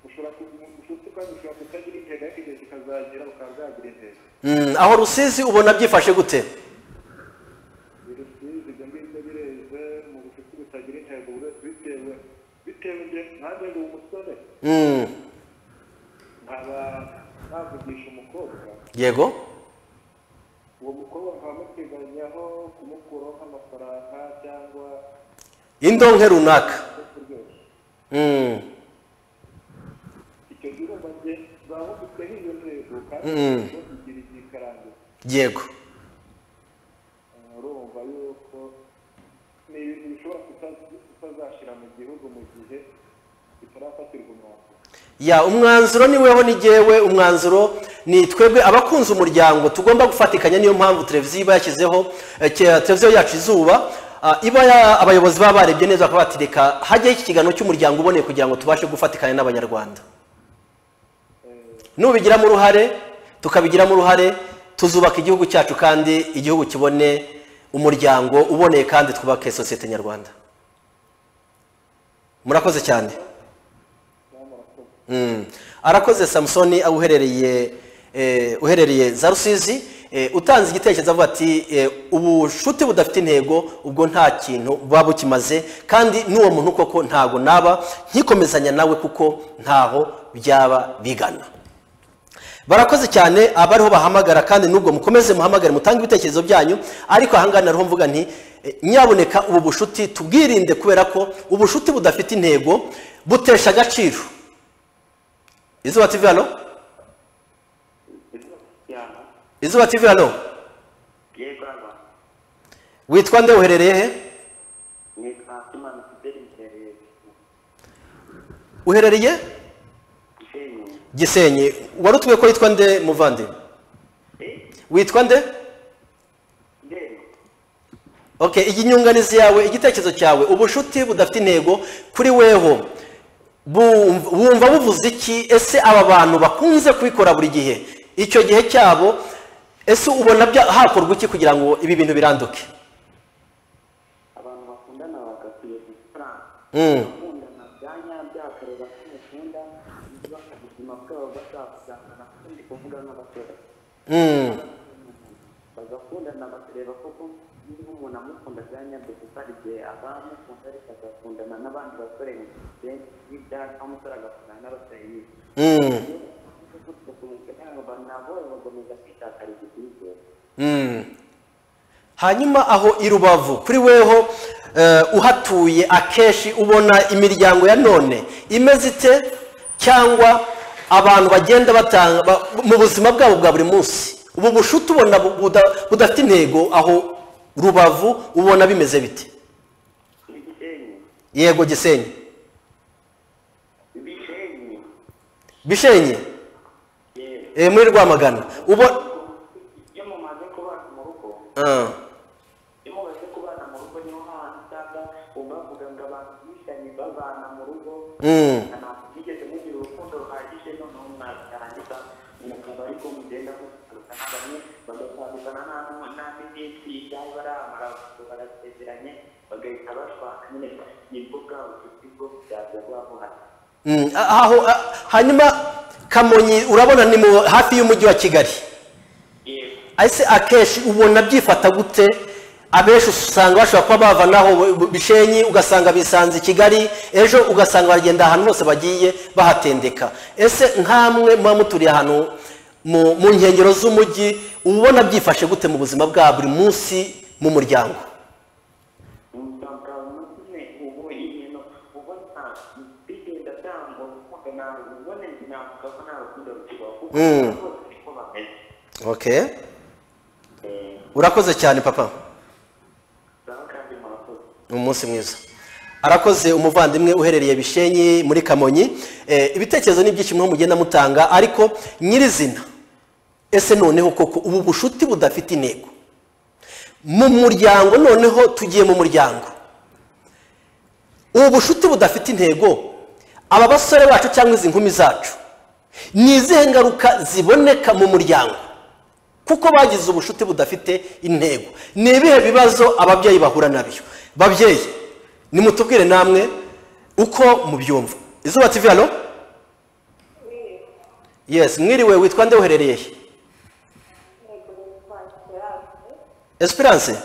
ushobora ubucuti bwanyu bushobora kutagira intego ariko igihe kikazagera bukaba bwagira intego Mm. aho rusizi ubona byifashe gute birusizi ibyo ngibyo bireze mu bucuti butagira intego buri wese bitewe bitewe nge nanjye ndi umusore Mm. nkaba navugisha umukobwa yego uwo mukobwa nkaba muteganyaho kumukuraho nk'amafaranga cyangwa indonke runaka ibyo kuryoshya Mm. icyo gihe urumva nge zaba ufiteho iyo ntego kandi Mm. kugira igihe ikarangira yego urumva yuko ni ibintu bishobora kuta- kutazashira mu gihugu mu gihe bitarafatirwa umwanzuro ya umwanzuro ni weho ni jyewe umwanzuro ni twebwe abakunze umuryango tugomba gufatikanya niyo mpamvu televiziyo iba yashyizeho eh, ke- televiziyo yacu izuba ah, iba ya- abayobozi baba barebye neza bakaba bati reka hajyaho iki kiganiro cy'umuryango uboneye kugira ngo tubashe gufatikanya n'abanyarwanda nubigiramo uruhare tukabigiramo uruhare tuzubaka igihugu cyacu kandi igihugu kibone umuryango uboneye kandi twubake sosiyete nyarwanda murakoze cyane Mm. arakoze samusoni aho uherereye eh, uherereye za rusizi eh, utanze igitekerezo avuga ati eh, ubushuti budafite intego ubwo nta kintu buba bukimaze kandi n'uwo muntu koko ntago naba nkikomezanya nawe kuko ntaho byaba bigana barakoze cyane abariho bahamagara kandi nubwo mukomeze muhamagare mutange ibitekerezo byanyu ariko ahangaha nariho mvuga nti eh, nyaboneka ubu bushuti tubwirinde kubera ko ubushuti budafite intego butesha agaciro izuba tv hano izuba tv hano yego aba witwa nde uherereye he nitwa simani fideli mpereye uherereye gisenyi gisenyi warutuwe ko yitwa nde muvandi Eh, witwa nde ndebe okay iyi nyunganizi yawe igitekerezo cyawe ubushuti budafite intego kuri weho bumv- bumva buvuze iki ese aba bantu bakunze kubikora buri gihe icyo gihe cyabo ese ubona bya- hakorwa iki kugira ngo ibi bintu biranduke abantu bakundana bagakwiye gukora Mm. bakundana bya nyabyo bakareba ko mukunda niba ubuzima bwabo bazabuzamura kandi kuvuga nk'abasore Mm, bagakundana bakareba koko niba umuntu amukunda bya nyabyo gusa hari igihe aba amukunda ariko agakundana n'abandi basore nk'ibyaha umusore agakundana n'abasore nyine mm, mm. hanyuma aho i rubavu kuri weho eh, uhatuye akenshi ubona imiryango ya none imeze ite cyangwa abantu bagenda batanga ba- mu buzima bwabo bwa buri munsi ubu bushuti ubona bu- buda- budafite intego aho rubavu ubona bimeze bite yego gisenyi bishenye eh, muri rwamagana ubona iyo mumaze kubana mu rugo Ah, iyo mumaze kubana mu rugo niho hantu usanga bavuga ngo abantu bishanye babana mu rugo mm, ntabwo bigeze mugira urukundo ruhagije noneho mwarangiza mukaba ariko mugenda mutandukana bamwe bagatandukana nta n'umunani n'isi ibyaba ari amaraso barasezeranye bagahita bashaka nyine ni imbuga ubucuti bwo byaza bwabuhari Mm, ah, aho ah, hanyuma kamonyi urabona ni mu hafi y'umujyi wa kigali yego ese akenshi ubona byifata gute abenshi usanga bashobora kuba bava naho bu- bishenyi ugasanga bisanze i kigali ejo ugasanga baragenda ahantu hose bagiye bahatendeka ese nkamwe muba muturiye ahantu mu mu nkengero z'umujyi uba ubona byifashe gute mu buzima bwa buri munsi mu muryango umuganga munini ubu ibintu ubona bigenda cyangwa ukumva nawe ubona navuga ko nta rukundo rukibaho kuko Mm. bose niko bameze okay Eh, urakoze cyane papa ngaho kandi murakoze ni umunsi mwiza arakoze umuvandimwe uherereye bishenyi muri kamonyi Eh, ibitekerezo ni byinshi mwe mugenda mutanga ariko nyirizina ese noneho koko ubu bushuti budafite intego mu muryango noneho tugiye mu muryango ubu bushuti budafite intego aba basore bacu cyangwa izi nkumi zacu ni izihe ngaruka ziboneka mu muryango kuko bagize ubushuti budafite intego ni ibihe bibazo ababyeyi bahura nabyo babyeyi nimutubwire namwe uko mubyumva izuba tv hano yes mwiriwe witwa nde uherereye he? esperance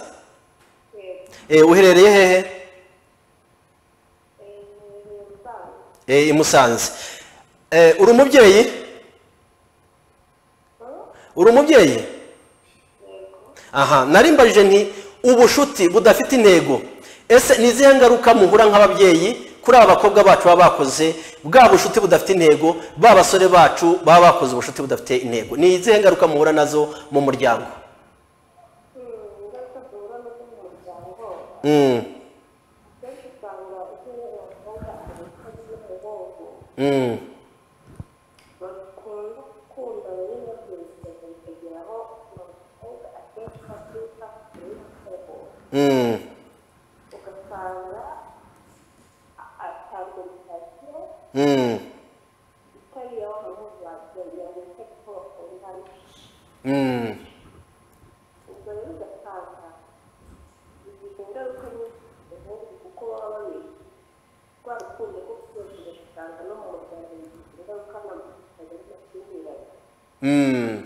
Eh, uherereye hehe Eh, i musanze Eh, uri umubyeyi uri umubyeyi aha narimbajije nti ubushuti budafite intego ese ni izihe ngaruka muhura nk'ababyeyi kuri aba bakobwa bacu baba bakoze bwa bushuti budafite intego ba basore bacu baba bakoze ubushuti budafite intego ni izihe ngaruka muhura nazo mu muryango Mm, mm, mm, mm, mm. ubwo rero ugasanga bigize ingaruka nyinshi ku bundi kuko baba babizi rwa rukundo rwo kuryohereza usanga no mu muryango bigize ingaruka n'amafaranga y'amakimbirane Mm.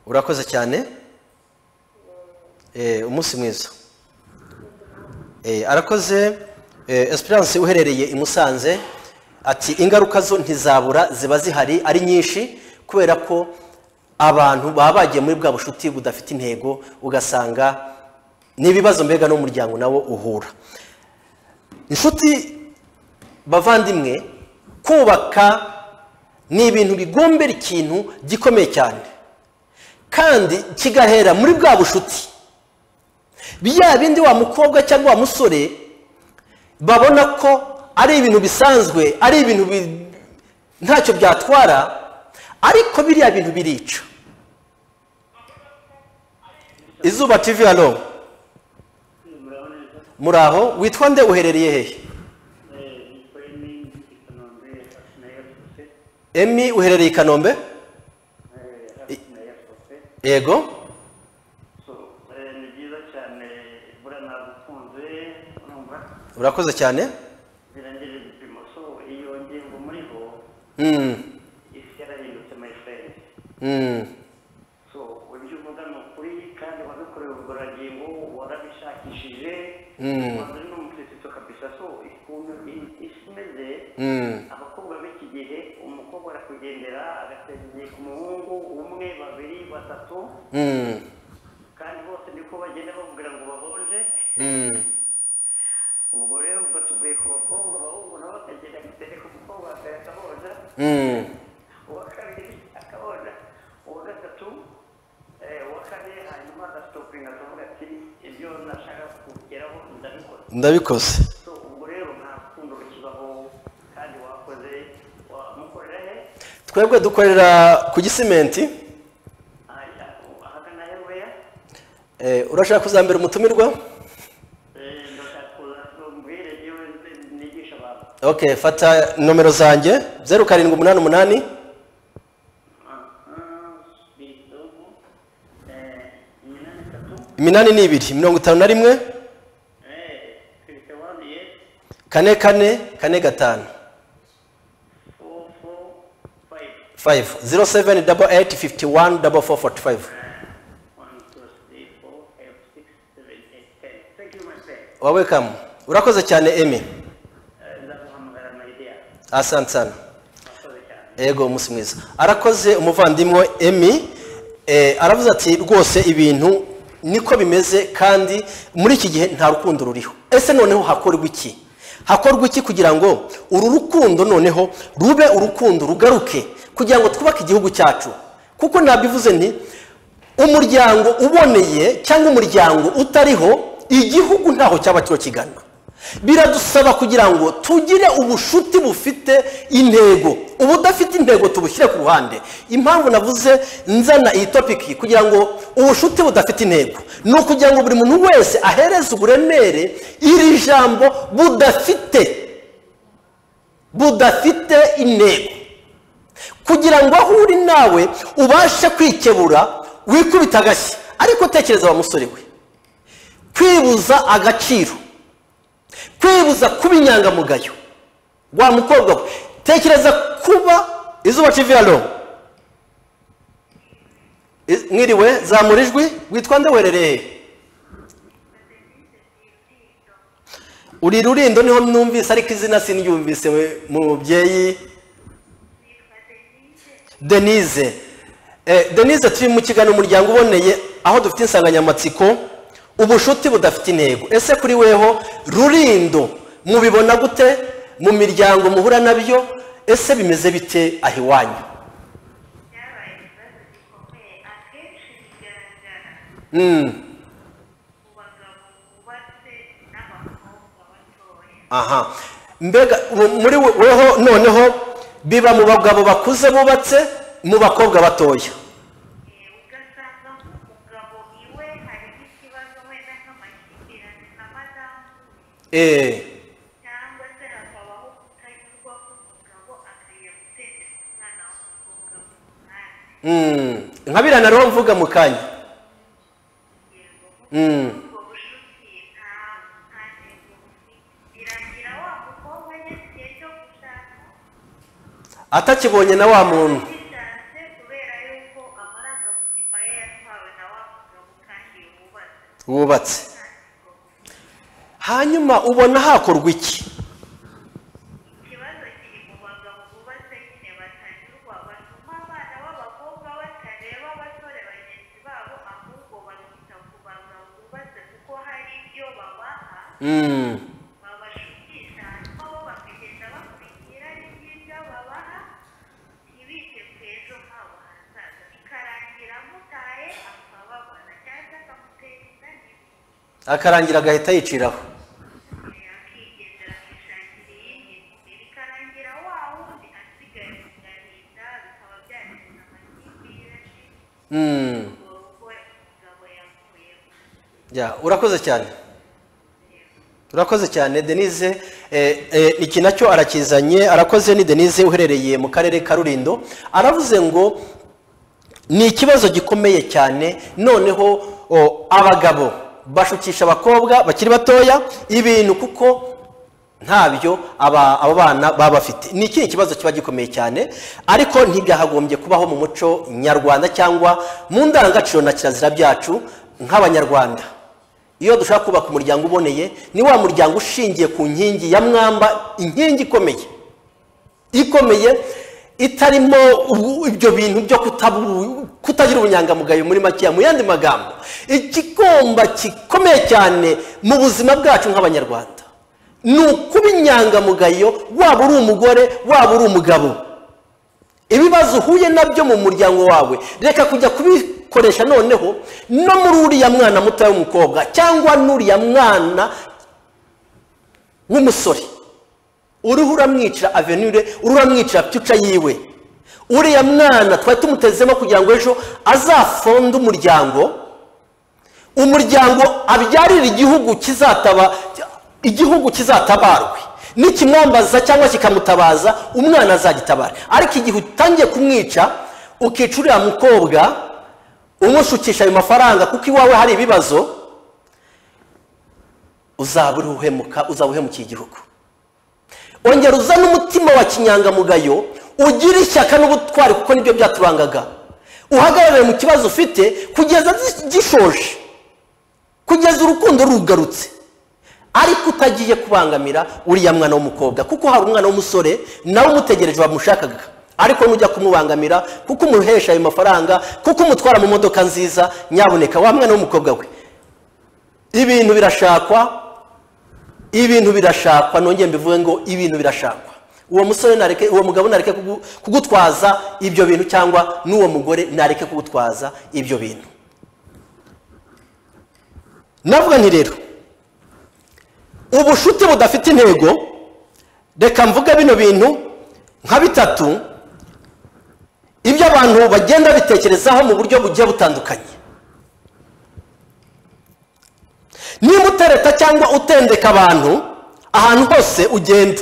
urakoze cyane Eh, umunsi mwiza Eh, arakoze Eh, esperance uherereye i musanze ati ingaruka zo ntizabura ziba zihari ari nyinshi kubera ko abantu baba bagiye muri bwa bushuti budafite intego ugasanga n'ibibazo mbega n'umuryango nawo uhura inshuti bavandimwe kubaka ni ibintu bigombera ikintu gikomeye cyane kandi kigahera muri bwa bushuti bya bindi wa mukobwa cyangwa wa musore babona ko ari ibintu bisanzwe ari ibintu bi- ntacyo byatwara ariko biriya bintu birica izuba tv hano muraho witwa nde uherereye hehe emi uherereye i kanombe yego ni byiza cyane buriya nagukunze urumva urakoze cyane birangira ibipimo so iyo ngingo muri bo Mm, isi yarahindutse my friend mm, so ibyo uvuga ni ukuri kandi wabikorewe ubugororangingo warabishakishije Mm. wazanye n'umukirisitu kabisa so ukuntu i- isi imeze mm, abakobwa b'iki gihe umukobwa arakugendera agateza igihe ku muhungu umwe babiri batatu mm, kandi bose niko bagenda bamubwira ngo babonje mm. ubwo rero ubwo tuvuye ku bakobwa abahungu nabo bakagenda gutereka umukobwa akaya akaboza Mm, uwa kabiri akaboza uwa gatatu eh, uwa kane hanyuma agasitopinga akavuga ati ibyo nashaka kugeraho ndabikora ndabikoze so ubwo rero nta rukundo rukibaho kandi wakoze wamukorera he twebwe dukorera ku gisimenti Ahajya, ahagana heweya Eh, urashaka kuzambera umutumirwa ndashaka kuza mbwire yewe nigisha abantu okay fata nomero zanjye zeru karindwi umunani umunani bitogo iminani itatu iminani n'ibiri mirongo itanu na rimwe kane kane kane gatanu four four five fayive zero seveni dabo eyiti fifiti wani dabo foru foti fayive one two three four five six seven eight ten thank you my friend wawekamu urakoze cyane emi Eh, ndaguhamagara my dear asante sana murakoze cyane ego umunsi mwiza arakoze umuvandimwe emi eh, aravuze ati rwose ibintu niko bimeze kandi muri iki gihe nta rukundo ruriho ese noneho hakorwa iki hakorwa iki kugira ngo uru rukundo noneho rube urukundo rugaruke kugira ngo twubake igihugu cyacu kuko nabivuze nti umuryango uboneye cyangwa umuryango utariho igihugu ntaho cyaba kiro kigana biradusaba kugira ngo tugire ubushuti bufite intego ubudafite intego tubushyire ku ruhande impamvu navuze nzana iyi topiki kugira ngo ubushuti budafite intego ni ukugira ngo buri muntu wese ahereze uburemere iri jambo budafite budafite intego kugira ngo aho uri nawe ubashe kwikebura wikubita agashyi ariko tekereza wa musore we kwibuza agaciro kwibuza kuba inyangamugayo wa mukobwa we tekereza kuba izuba civiyaro I- mwiriwe zamura ijwi witwa nde werereye uri rurindo niho numvise ariko izina sinyumvise we- mubyeyi denise Eh, denise turi mu kiganiro umuryango uboneye aho dufite insanganyamatsiko ubushuti budafite intego ese kuri weho rurindo mubibona gute mu miryango muhura nabyo ese bimeze bite aho iwanyu byabaye ikibazo gikomeye akenshi bigaragara Mm, ku bagabo bubatse n'abakobwa batoya aha mbega mu- muri we- weho noneho biba mu bagabo bakuze bubatse mu bakobwa batoya Eh, ugasanga nk'umugabo iwe harimo ikibazo wenda nk'amakimbirane na madamu Eh, cyangwa se hakabaho kutanyurwa k'umugabo akajya gutendera umwana w'umukobwa mu mwanya mm, nka biriya nareho mvuga mu kanya yego Mm. ubwo bushuti nta nta ntego bufite biragira wa mukobwa nyine igihe cyo gushaka atakibonye na wa muntu gishatse kubera yuko amarangamutima ye yatwawe na wa mugabo kandi yubatse wubatse hanyuma ubona hakorwa iki ikibazo kiri mu bagabo bubatse nyine batanyurwa batuma abana b'abakobwa batareba abasore bagenzi babo ahubwo bakita ku bagabo bubatse kuko hari ibyo babaha Mm, babashukisha hanyuma bo bakagenda bakurikira n'ibyo babaha ntibite ku ejo habo hazaza bikarangira amutaye akababara cyangwa se akamutera inda n'ibindi akarangira agahita yiciraho akigendera akishakira iyindi mubiri ikarangira wa wundi asigaye kugahinda bikaba byateza amakimbirane Mm, ubwo rugo umugabo yavuyemo ya, urakoze cyane urakoze cyane denise eh, eh, iki nacyo arakizanye arakoze ni denise uherereye mu karere ka rurindo aravuze ngo ni ikibazo gikomeye cyane noneho o, abagabo bashukisha abakobwa bakiri batoya ibintu kuko ntabyo aba abo bana baba bafite ni ikindi kibazo kiba gikomeye cyane ariko ntigahagombye kubaho mu muco nyarwanda cyangwa mu ndangagaciro na kirazira byacu nk'abanyarwanda iyo dushaka kubaka umuryango uboneye ni wa muryango ushingiye ku nkingi ya mwamba inkingi ikomeye ikomeye itarimo ubu- ibyo bintu byo kutabu- kutagira ubunyangamugayo muri makeya mu yandi magambo igikoma gikomeye cyane mu buzima bwacu nk'abanyarwanda ni ukuba inyangamugayo waba uri umugore waba uri umugabo ibibazo uhuye nabyo mu muryango wawe reka kujya kubikoresha noneho no muri uriya mwana mutoya w'umukobwa cyangwa n'uriya mwana w'umusore uruhu uramwicira avenure uruhu uramwicira pica yiwe uriya mwana twari tumutezemo kugira ngo ejo azafonde umuryango umuryango abyarire igihugu kizataba igihugu kizatabarwe nikimwambaza cyangwa kikamutabaza umwana azagitabara ariko igihe utangiye kumwica ukica uriya mukobwa umushukisha ayo mafaranga kuko iwawe hari ibibazo uzaba uruhemuka uzaba uhemukiye igihugu ongera uzane umutima wa kinyangamugayo ugire ishyaka n'ubutwari kuko nibyo byaturangaga uhagarare mu kibazo ufite kugeza gi- gishoje kugeza urukundo rugarutse ariko utagiye kubangamira uriya mwana w'umukobwa kuko hari umwana w'umusore nawe umutegereje wamushakaga ariko nujya kumubangamira kuko umuhesha ayo mafaranga kuko umutwara mu modoka nziza nyaboneka wa mwana w'umukobwa we ibintu birashakwa ibintu birashakwa nongeye mbivuge ngo ibintu birashakwa uwo musore nareke uwo mugabo nareke kugu- kugutwaza ibyo bintu cyangwa n'uwo mugore nareke kugutwaza ibyo bintu navuga nti rero ubucuti budafite intego reka mvuge bino bintu nka bitatu ibyo abantu bagenda bitekerezaho mu buryo bugiye butandukanye niba utereta cyangwa utendeka abantu ahantu hose ugenda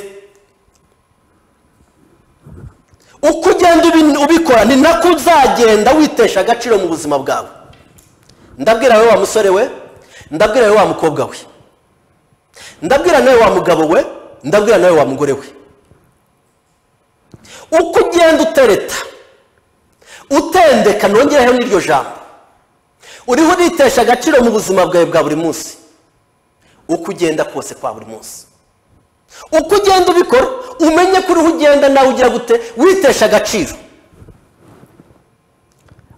uko ugenda ubi- ubikora ni nako uzagenda witesha agaciro mu buzima bwawe ndabwira wowe wa musore we ndabwira wowe wa mukobwa we ndabwira nawe wa mugabo we ndabwira nawe wa mugore we uko ugenda utereta utendeka nongereho n'iryo jambo uriho uritesha agaciro mu buzima bwawe bwa buri munsi uko ugenda kose kwa buri munsi uko ugenda ubikora umenye ko uriho ugenda nawe ugira gute witesha agaciro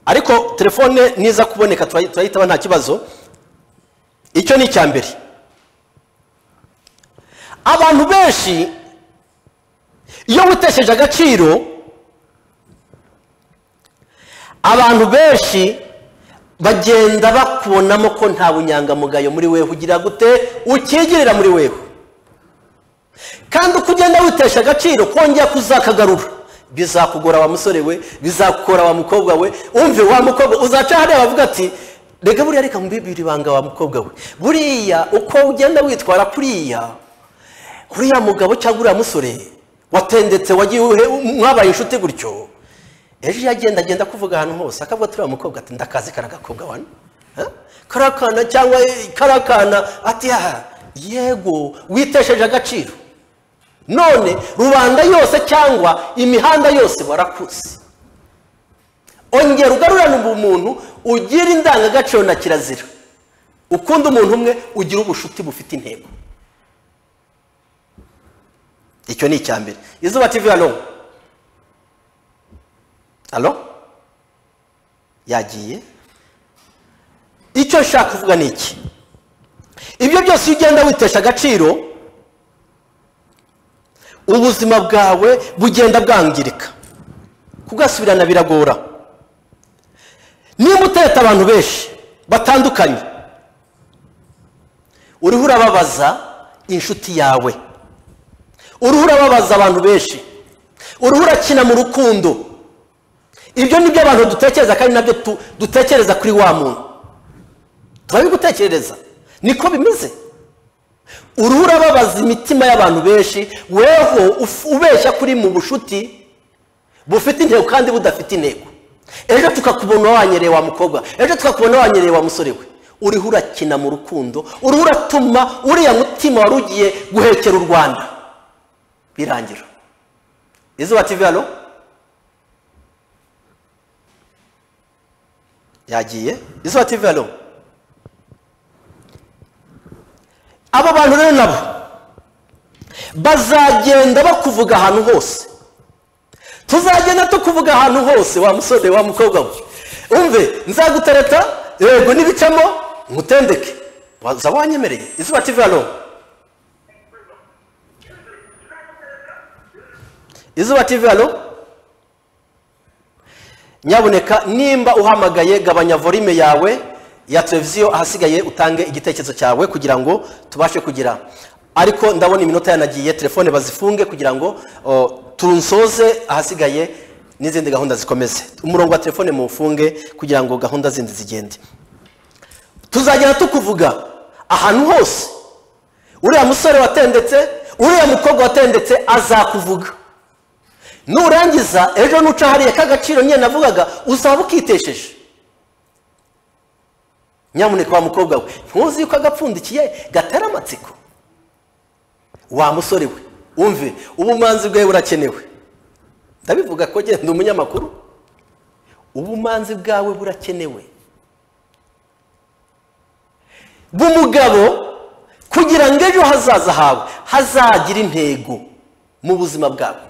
ariko telefone niza kuboneka turayi- turayitaba nta kibazo icyo ni icya mbere abantu benshi iyo witesheje agaciro abantu benshi bagenda bakubonamo ko nta bunyangamugayo muri wewe ugira gute ukigirira muri wewe kandi uko ugenda witesha agaciro kongera kuzakagarura bizakugora wa musore we bizakugora wa mukobwa we umve wa mukobwa uzaca hariya bavuga ati rega buriya reka mbibire ibanga wa mukobwa we buriya uko ugenda witwara kuriya uriya mugabo cyangwa uriya musore watendetse wagiye uhe- mwabaye inshuti gutyo ejo iyo agenda agenda kuvuga ahantu hose akavuga turiya mukobwa ati ndakazi karagakobwa wano Ha? kariya kana cyangwa eh, kariya kana ati ha yego witesheje agaciro none rubanda yose cyangwa imihanda yose barakuzi ongera ugarurane ubumuntu ugire indangagaciro na kirazira ukunda umuntu umwe ugira ubushuti bufite intego icyo ni icya mbere izuba tv hano alo yagiye icyo nshaka kuvuga ni iki ibyo byose iyo ugenda witesha agaciro ubuzima bwawe bugenda bwangirika kugasubirana biragora niba uteta abantu benshi batandukanye uriho urababaza inshuti yawe uriho urababaza abantu benshi uriho urakina mu rukundo ibyo ni byo abantu dutekereza kandi nabyo tu- dutekereza kuri wa muntu turabigutekerereza niko bimeze uruhu urababaza imitima y'abantu benshi weho uf- ubeshya kuri mu bushuti bufite intego kandi budafite intego ejo tukakubona wanyereye wa mukobwa ejo tukakubona wanyereye wa musore we uriho urakina mu rukundo uriho uratuma uriya mutima wari ugiye guhekera u rwanda birangira izuba tv hano yagiye izuba tv hano abo bantu rero nabo bazagenda bakuvuga ahantu hose tuzagenda tukuvuga ahantu hose wa musore wa mukobwa we umve nzagutereta yego n'ibicamo nkutendeke waza wanyemereye izuba tv hano izuba tv hano nyaboneka nimba uhamagaye gabanya volume yawe ya televiziyo ahasigaye utange igitekerezo cyawe kugira ngo tubashe kugira ariko ndabona iminota yanagiye telefone bazifunge kugira ngo o, tunsoze ahasigaye n'izindi gahunda zikomeze umurongo wa telefone muwufunge kugira ngo gahunda zindi zigende tuzagenda tukuvuga ahantu hose uriya musore watendetse uriya mukobwa watendetse azakuvuga nurangiza ejo nuca hariya k'agaciro nyine navugaga uzaba ukitesheje nyamuneka wa mukobwa we ntuzi yuko agapfundikiye gatera amatsiko wa musore we umve ubumanzi bwawe burakenewe ndabivuga ko genda umunyamakuru ubumanzi bwawe burakenewe bw'umugabo kugira ngo ejo hazaza hawe hazagire intego mu buzima bwawe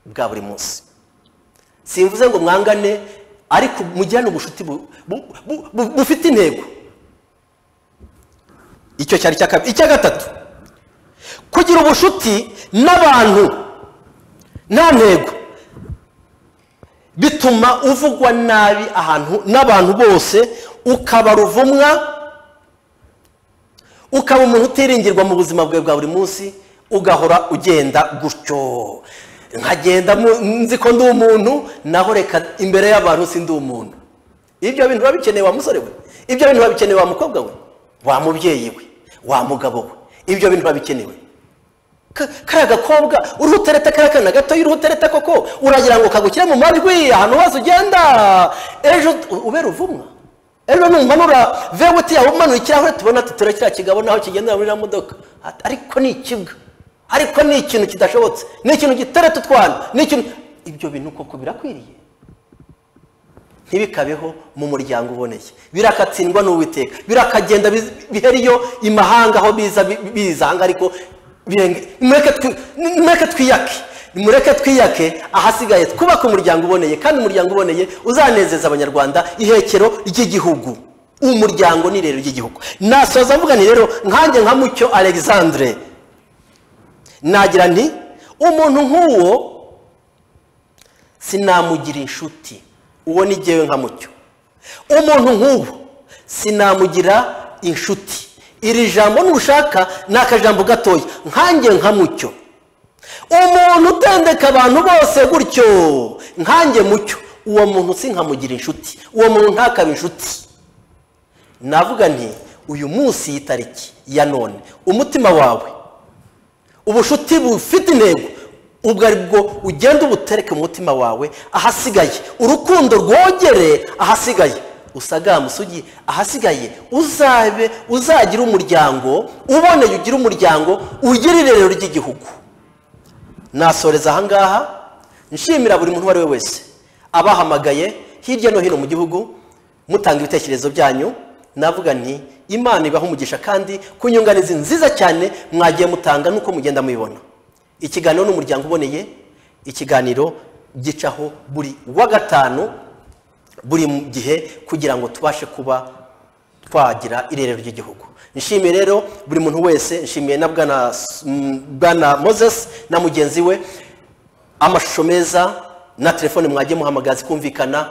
bwa buri munsi simvuze ngo mwangane ariko mujyane ubucuti bu- bu- bu- bu- bufite intego icyo cyari icya kabiri icya gatatu kugira ubucuti n'abantu nta ntego bituma uvugwa nabi ahantu n'abantu bose ukaba ruvumwa ukaba umuntu utiringirwa mu buzima bwawe bwa buri munsi ugahora ugenda gutyo nkagenda mu- nzi ko ndi umuntu naho reka imbere y'abantu si ndi umuntu ibyo bintu biba bikeneye wa musore we ibyo bintu biba bikeneye wa mukobwa we wa mubyeyi we wa mugabo we ibyo bintu biba bikenewe Ka- kariya gakobwa uriho utereta kariya kana gatoya uriho utereta koko uragira ngo kagushyire mu majwi ahantu hose ugenda ejo u- ubera uvumwa ejo numanura vewuti yawe umanuye ikirahure tubona tutura kiriya kigabo naho kigendera muri iriya modoka Ati, ariko ni ikibwa ariko ni ikintu kidashobotse ni ikintu gitereta utwana ni ikintu ibyo bintu koko birakwiriye ntibikabeho mu muryango uboneye birakatsindwa n'uwiteka birakagenda biz- bihera iyo imahanga aho biza bi- biza ahanga ariko birenge- nimureke twi- nimureke twiyake nimureke twiyake ahasigaye twubake umuryango uboneye kandi umuryango uboneye uzanezeza abanyarwanda ihekero ry'igihugu umuryango ni rero ry'igihugu nasoza mvuga ni rero nkanjye nka mucyo alexandre nagira nti umuntu nk'uwo sinamugira inshuti uwo ni jyewe nka mucyo umuntu nk'ubu sinamugira inshuti iri jambo nushaka ni akajambo gatoya nkanjye nka mucyo umuntu utendeka abantu bose gutyo nkanjye mucyo uwo muntu sinkamugira inshuti uwo muntu ntakaba inshuti navuga nti uyu munsi y'itariki ya none umutima wawe ubushuti bufite intego ubwo ari bwo ugenda ubutereke mu mutima wawe ahasigaye urukundo rwogere ahasigaye usagame usugi ahasigaye uzabe uzagire umuryango uboneye ugire umuryango ugire irerero ry'igihugu nasoreza ahangaha nshimira buri muntu uwo ari we wese abahamagaye hirya no hino mu gihugu mutanga ibitekerezo byanyu navuga nti imana ibaha umugisha kandi ku nyunganizi nziza cyane mwagiye mutanga nuko mugenda mubibona ikiganiro ni umuryango uboneye ikiganiro gicaho buri wa gatanu buri gihe kugira ngo tubashe kuba twagira irerero ry'igihugu nshimiye rero buri muntu wese nshimiye na bwana S- m, bwana moses na mugenzi we amashusho meza na telefone mwagiye muhamagara zikumvikana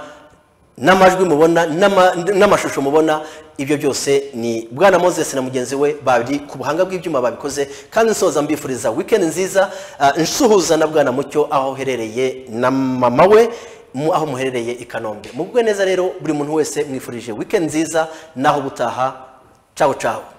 n'amajwi mubona n'ama- n'amashusho mubona ibyo byose ni bwana moses na mugenzi we bari ku buhanga bw'ibyuma babikoze kandi nsoza mbifuriza weekend nziza ah, nsuhuza na bwana mucyo aho uherereye na mama we mu- aho muherereye i kanombe mugwe neza rero buri muntu wese mwifurije weekend nziza naho ubutaha cawo cawo